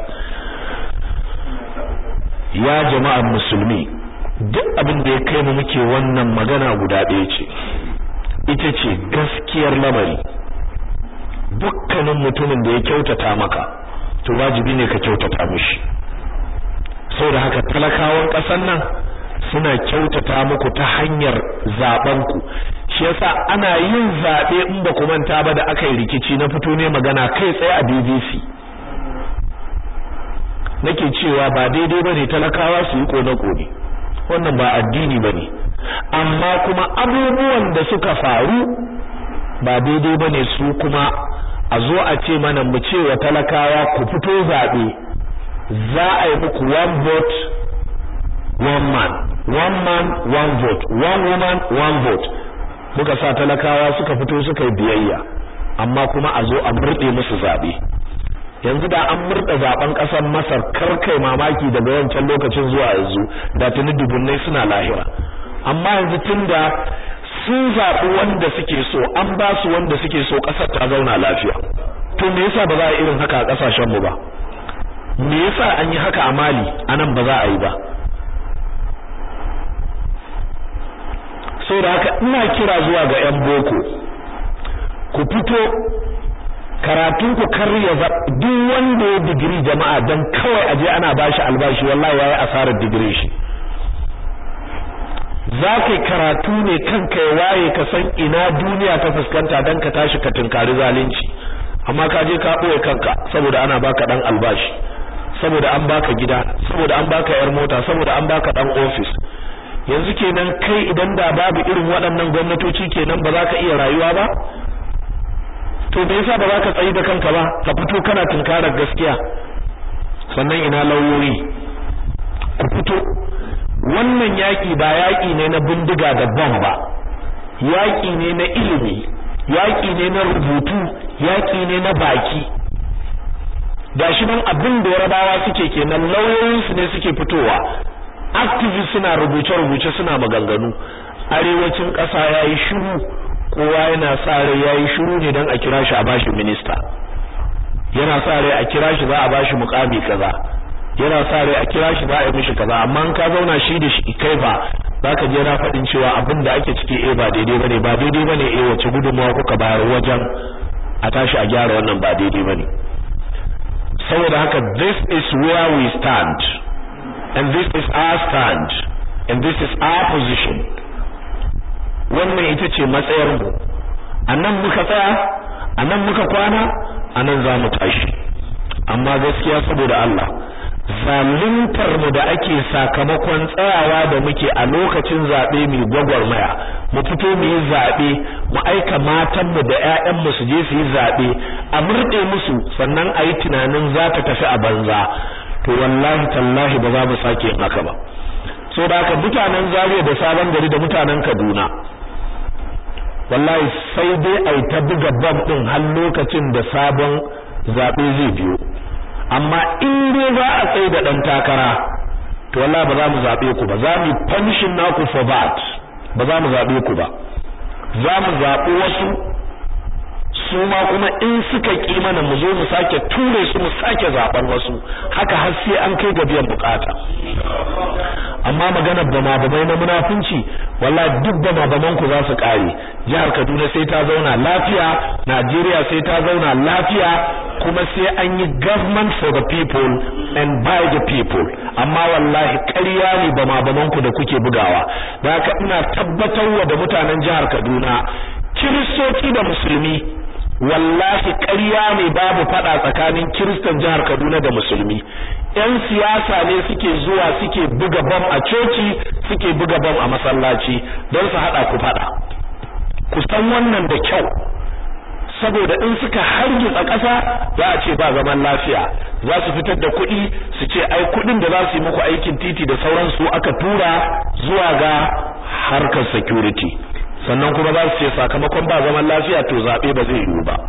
ya jama'ar musulmi duk abin da ya kai mu muke wannan magana guda ɗaya ce ita ce gaskiyar lamari dukkanin mutumin da ya kyautata maka to wajibi ne ka kyautata mishi saboda haka talakawan ƙasar nan suna kyautata muku ta hanyar zaben ku shi yasa ana yin zabe in ba ku manta ba da aka yi rikici na fito ne magana kai tsaye a BBC nake cewa ba daidai bane talakawa su yi kone kone wannan ba addini bane amma kuma abubuwan da suka faru ba daidai bane su kuma a zo a ce mana mu ce wa talakawa ku fito zabe za a yi muku one vote one man one man one vote one woman one vote muka sa talakawa suka fito suka yi biyayya amma kuma a zo a murde musu zabe yanzu da an murda zaben kasar Masar karkai mamaki daga wancan lokacin zuwa yanzu da tuni dubunnai suna lahira amma yanzu tunda sun zaɓi wanda suke so an ba su wanda suke so ƙasar ta zauna lafiya to me yasa ba za a irin haka a ƙasashen mu ba me yasa an yi haka a Mali anan ba za a yi ba saboda haka ina kira zuwa ga ƴan boko ku fito karatun ku karya duk wanda ya digiri jama'a dan kawai aje ana bashi albashi wallahi yayi asarar digiri shi za ka karatu ne kanka ya waye ka san ina duniya ta fuskanta dan ka tashi ka tunkari zalunci amma ka je ka boye kanka saboda ana baka dan albashi saboda an baka gida saboda an baka yar mota saboda an baka dan office yanzu kenan kai idan da babu irin waɗannan gwamnatoci kenan ba za ka iya rayuwa ba to me yasa ba za ka tsayi da kanka ba ka fito kana tunkarar gaskiya sannan ina lauyoyi ku fito wannan yaki ba yaki ne na bindiga da bom ba yaki ne na ilimi yaki ne na rubutu yaki ne na baki gashi nan abin da yarabawa suke kenan lauyoyinsu ne suke fitowa activist suna rubuce-rubuce suna maganganu arewacin ƙasa yayi shiru kowa yana sa rai yayi shiru ne dan a kira shi a bashi minista yana sa rai a kira shi za a bashi mukami kaza yana sa rai a kira shi za a yi mishi kaza amma in ka zauna shi da shi kai ba zaka je na faɗin cewa abin da ake ciki eh ba daidai bane ba daidai bane eh wace gudunmawa kuka bayar wajen a tashi a gyara wannan ba daidai bane saboda haka this is where we stand and this is our stand and this is our position wannan ita ce matsayar mu anan muka tsaya anan muka kwana anan za mu tashi amma gaskiya saboda Allah zaluntar mu da ake sakamakon tsayawa da muke a lokacin zabe mai gwagwarmaya mu fito mu yi zabe mu aika matan mu da ƴaƴan mu su je su yi zabe a murde musu sannan a yi tunanin za ta tafi a banza to wallahi tallahi ba za mu sake yin haka ba so da haka mutanen Zaria da Sabon Gari da mutanen Kaduna wallahi sai dai ai ta buga bam din har lokacin da sabon zabe zai biyo amma in dai za a tsaye da dan takara to wallahi ba za mu zabe ku ba za mu punishing naku for that ba za mu zabe ku ba za mu zabi wasu su ma kuma in suka ki mana mu zo mu sake ture su mu sake zaben wasu haka har sai an kai ga biyan bukata amma magana bama bamai na munafunci wallahi duk bama baman ku za su kare jihar Kaduna sai ta zauna lafiya Najeriya sai ta zauna lafiya kuma sai an yi government for the people and by the people amma wallahi ƙarya ne bama baman ku da kuke bugawa da haka ina tabbatarwa da mutanen jihar Kaduna kiristoci da musulmi wallahi ƙarya ne babu fada tsakanin kiristan jihar Kaduna da musulmi ƴan siyasa ne suke zuwa suke buga bam a coci suke buga bam a masallaci don su hada ku fada ku san wannan da kyau saboda in suka hargitsa ƙasa za a ce ba zaman lafiya za su fitar da kuɗi su ce ai kuɗin da za su yi muku aikin titi da sauransu aka tura zuwa ga harkar security sannan kuma za su ce sakamakon ba zaman lafiya to zaɓe ba zai yiwu ba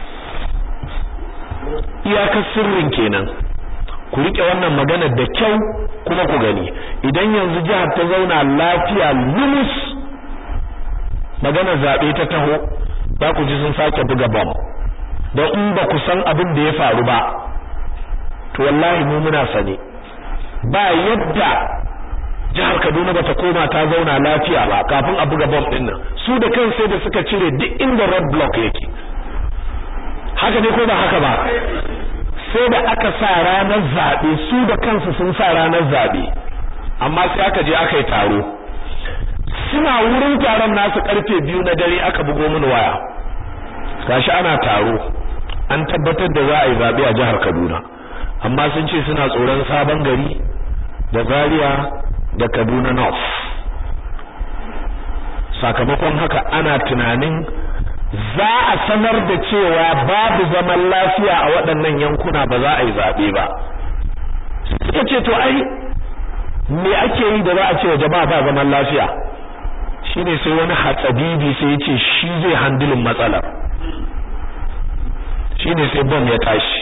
iyakar sirrin kenan ku rike wannan maganar da kyau kuma ku gani idan yanzu jihar ta zauna lafiya lumus maganar zaɓe ta taho za ku ji sun sake buga bam don in ba ku san abin da ya faru ba to wallahi mu muna sane ba yadda jihar Kaduna bata koma ta zauna lafiya ba kafin a buga bomb din nan su da kan sai da suka cire duk inda road block yake haka ne ko ba haka ba sai da aka sa ranar zabe su da kansu sun sa ranar zabe amma sai aka je aka yi taro suna wurin taron nasu karfe biyu na dare aka bugo mini waya gashi ana taro an tabbatar da za a yi zabe a jihar Kaduna amma sun ce suna tsoron sabon gari da Zaria da Kaduna North sakamakon haka ana tunanin za a sanar da cewa babu zaman lafiya a waɗannan yankuna ba za a yi zaɓe ba suka ce to ai me ake yi da za a ce wa jama'a ba zaman lafiya shine sai wani hatsabibi sai ya ce shi zai handilin matsalar shine sai bom ya tashi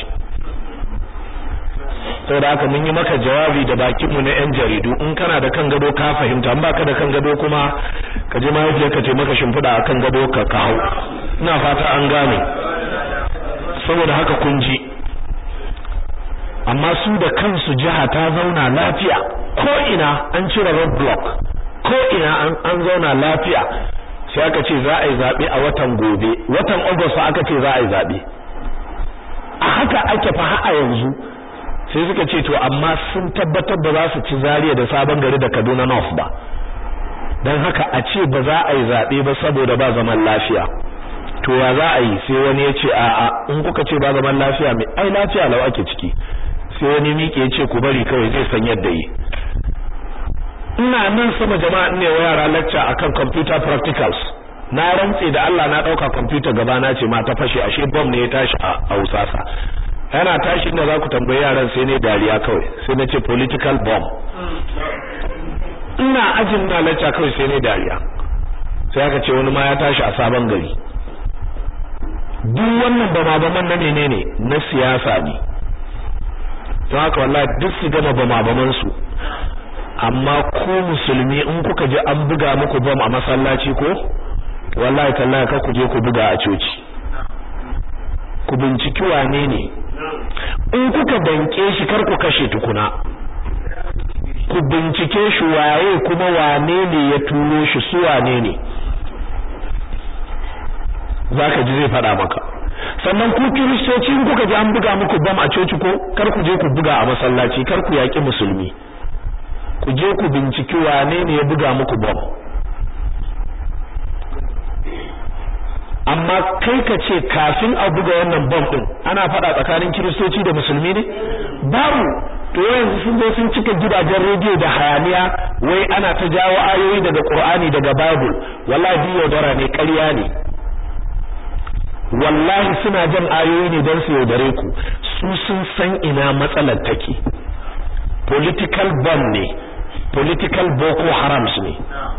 saboda haka mun yi maka jawabi da bakinmu na yan jaridu in kana da kan gado ka fahimta in baka da kan gado kuma ka je mahaifiyarka ce maka shimfiɗa a kan gado ka kawo ina fata an gane saboda haka kun ji amma su da kansu jiha ta zauna lafiya ko ina an cire road block ko ina an, an zauna lafiya sai aka ce za a yi zaɓe a watan gobe watan agusta aka ce za a yi zaɓe a haka ake fa a yanzu sai suka ce to amma sun tabbatar ba za su ci Zaria da Sabon Gari da Kaduna North ba dan haka a ce ba za a yi zabe ba saboda ba zaman lafiya to ya za a yi sai wani ya ce a a in kuka ce ba zaman lafiya mai ai lafiya lau ake ciki sai wani miƙe ya ce ku bari kawai zai san yadda yi ina nan sama jama'a ne wa yara lecture akan computer practicals na rantse da Allah na dauka computer gaba na ce ma ta fashe ashe bomb ne ya tashi a Usasa yana tashi inda za ku tambayi yaran sai ne dariya kawai sai na ce political bomb ina ajin na lacca kawai sai ne dariya sai aka ce wani ma ya tashi a sabon gari duk wannan bama-baman na menene na siyasa ne don haka wallahi duk su gama bama-baman su amma ku musulmi in kuka je an buga muku bom a masallaci ko wallahi tallahi ka ku je ku buga a coci ku binciki wane ne in kuka danke shi kar ku kashe tukuna ku bincike shi waye kuma wane ne ya turo shi su wane ne zaka ji zai fada maka sannan ku kiristoci in kuka ji an buga muku bam a coci ko kar ku je ku buga a masallaci kar ku yaki musulmi ku je ku binciki wane ne ya buga muku bam amma kai ka ce kafin a buga wannan bom din ana fada tsakanin kiristoci da musulmi ne babu to yanzu sun zo sun cika gidajen rediyo da hayaniya wai ana ta jawo ayoyi daga Qur'ani daga Bible wallahi yaudara ne ƙarya ne wallahi suna jan ayoyi ne don su yaudare ku su sun san ina matsalar take political bomb ne political boko harams ne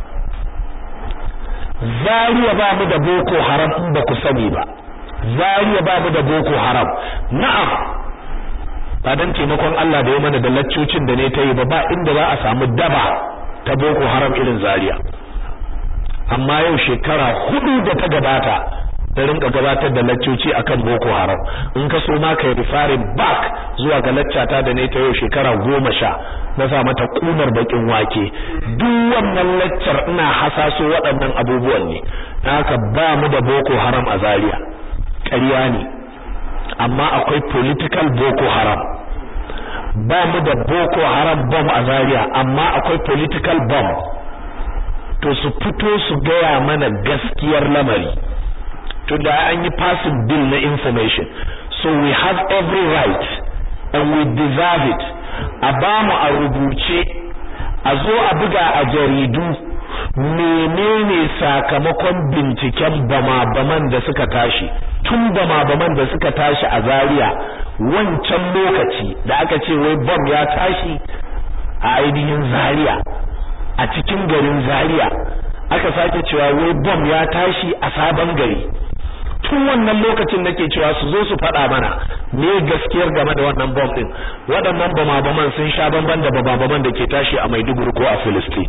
Zariya ba mu da boko haram in ba ku sani ba Zariya ba mu da boko haram na'am ba dan taimakon Allah da ya mana da laccocin da ne ta yi ba ba inda za a samu daba ta boko haram irin Zariya. amma yau shekara hudu da ta gabata da rinka gabatar da laccoci akan boko haram in ka so ma kai referring back zuwa ga laccata da ne ta yau shekara goma sha na sa mata kunar bakin wake duk wannan lecture ina hasaso waɗannan abubuwan ne haka ba mu da boko haram a Zaria ƙarya ne amma akwai political boko haram ba mu da boko haram bomb a Zaria amma akwai political bomb to su fito su gaya mana gaskiyar lamari to da an yi passing bill na information so we have every right and we deserve it a ba mu a rubuce a zo a buga a jaridu menene sakamakon binciken bama-baman da suka tashi tun bama-baman da suka tashi a Zaria wancan lokaci da aka ce wai bom ya tashi a ainihin Zaria a cikin garin Zaria aka sake cewa wai bom ya tashi a sabon gari tun wannan lokacin nake cewa su zo su faɗa mana me gaskiyar game da wannan bom din waɗannan bama-baman sun sha bamban da bama-baman da ke tashi a Maiduguri ko a Filistin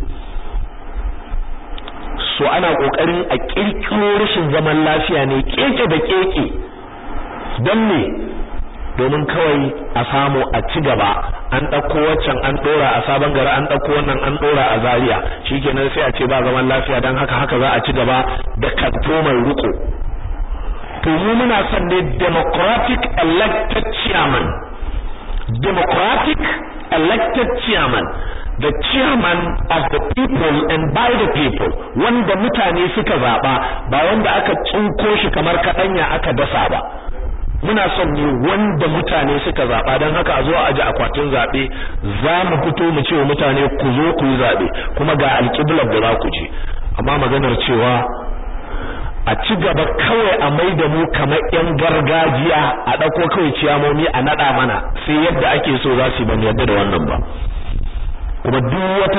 so ana kokarin a kirkiro rashin zaman lafiya ne keke da keke don me domin kawai a samu a ci gaba an ɗauko waccan an ɗora a sabon gari an ɗauko wannan an ɗora a zaria shikenan sai a ce ba zaman lafiya don haka haka za a ci gaba da kanto mai riko to mu muna son ne democratic elected chairman democratic elected chairman the chairman of the people and by the people wanda mutane suka zaba ba wanda aka tsunko shi kamar kadanya aka dasa ba muna son ne wanda mutane suka zaba don haka a zo a ji akwatin zabe za mu fito mu ce wa mutane ku zo ku yi zabe kuma ga alƙiblar da za ku je amma maganar cewa a ci gaba kawai a mai da mu kamar yan gargajiya a ɗauko kawai ciyamomi a naɗa mana sai yadda ake so za su yi ban yadda da wannan ba kuma duk wata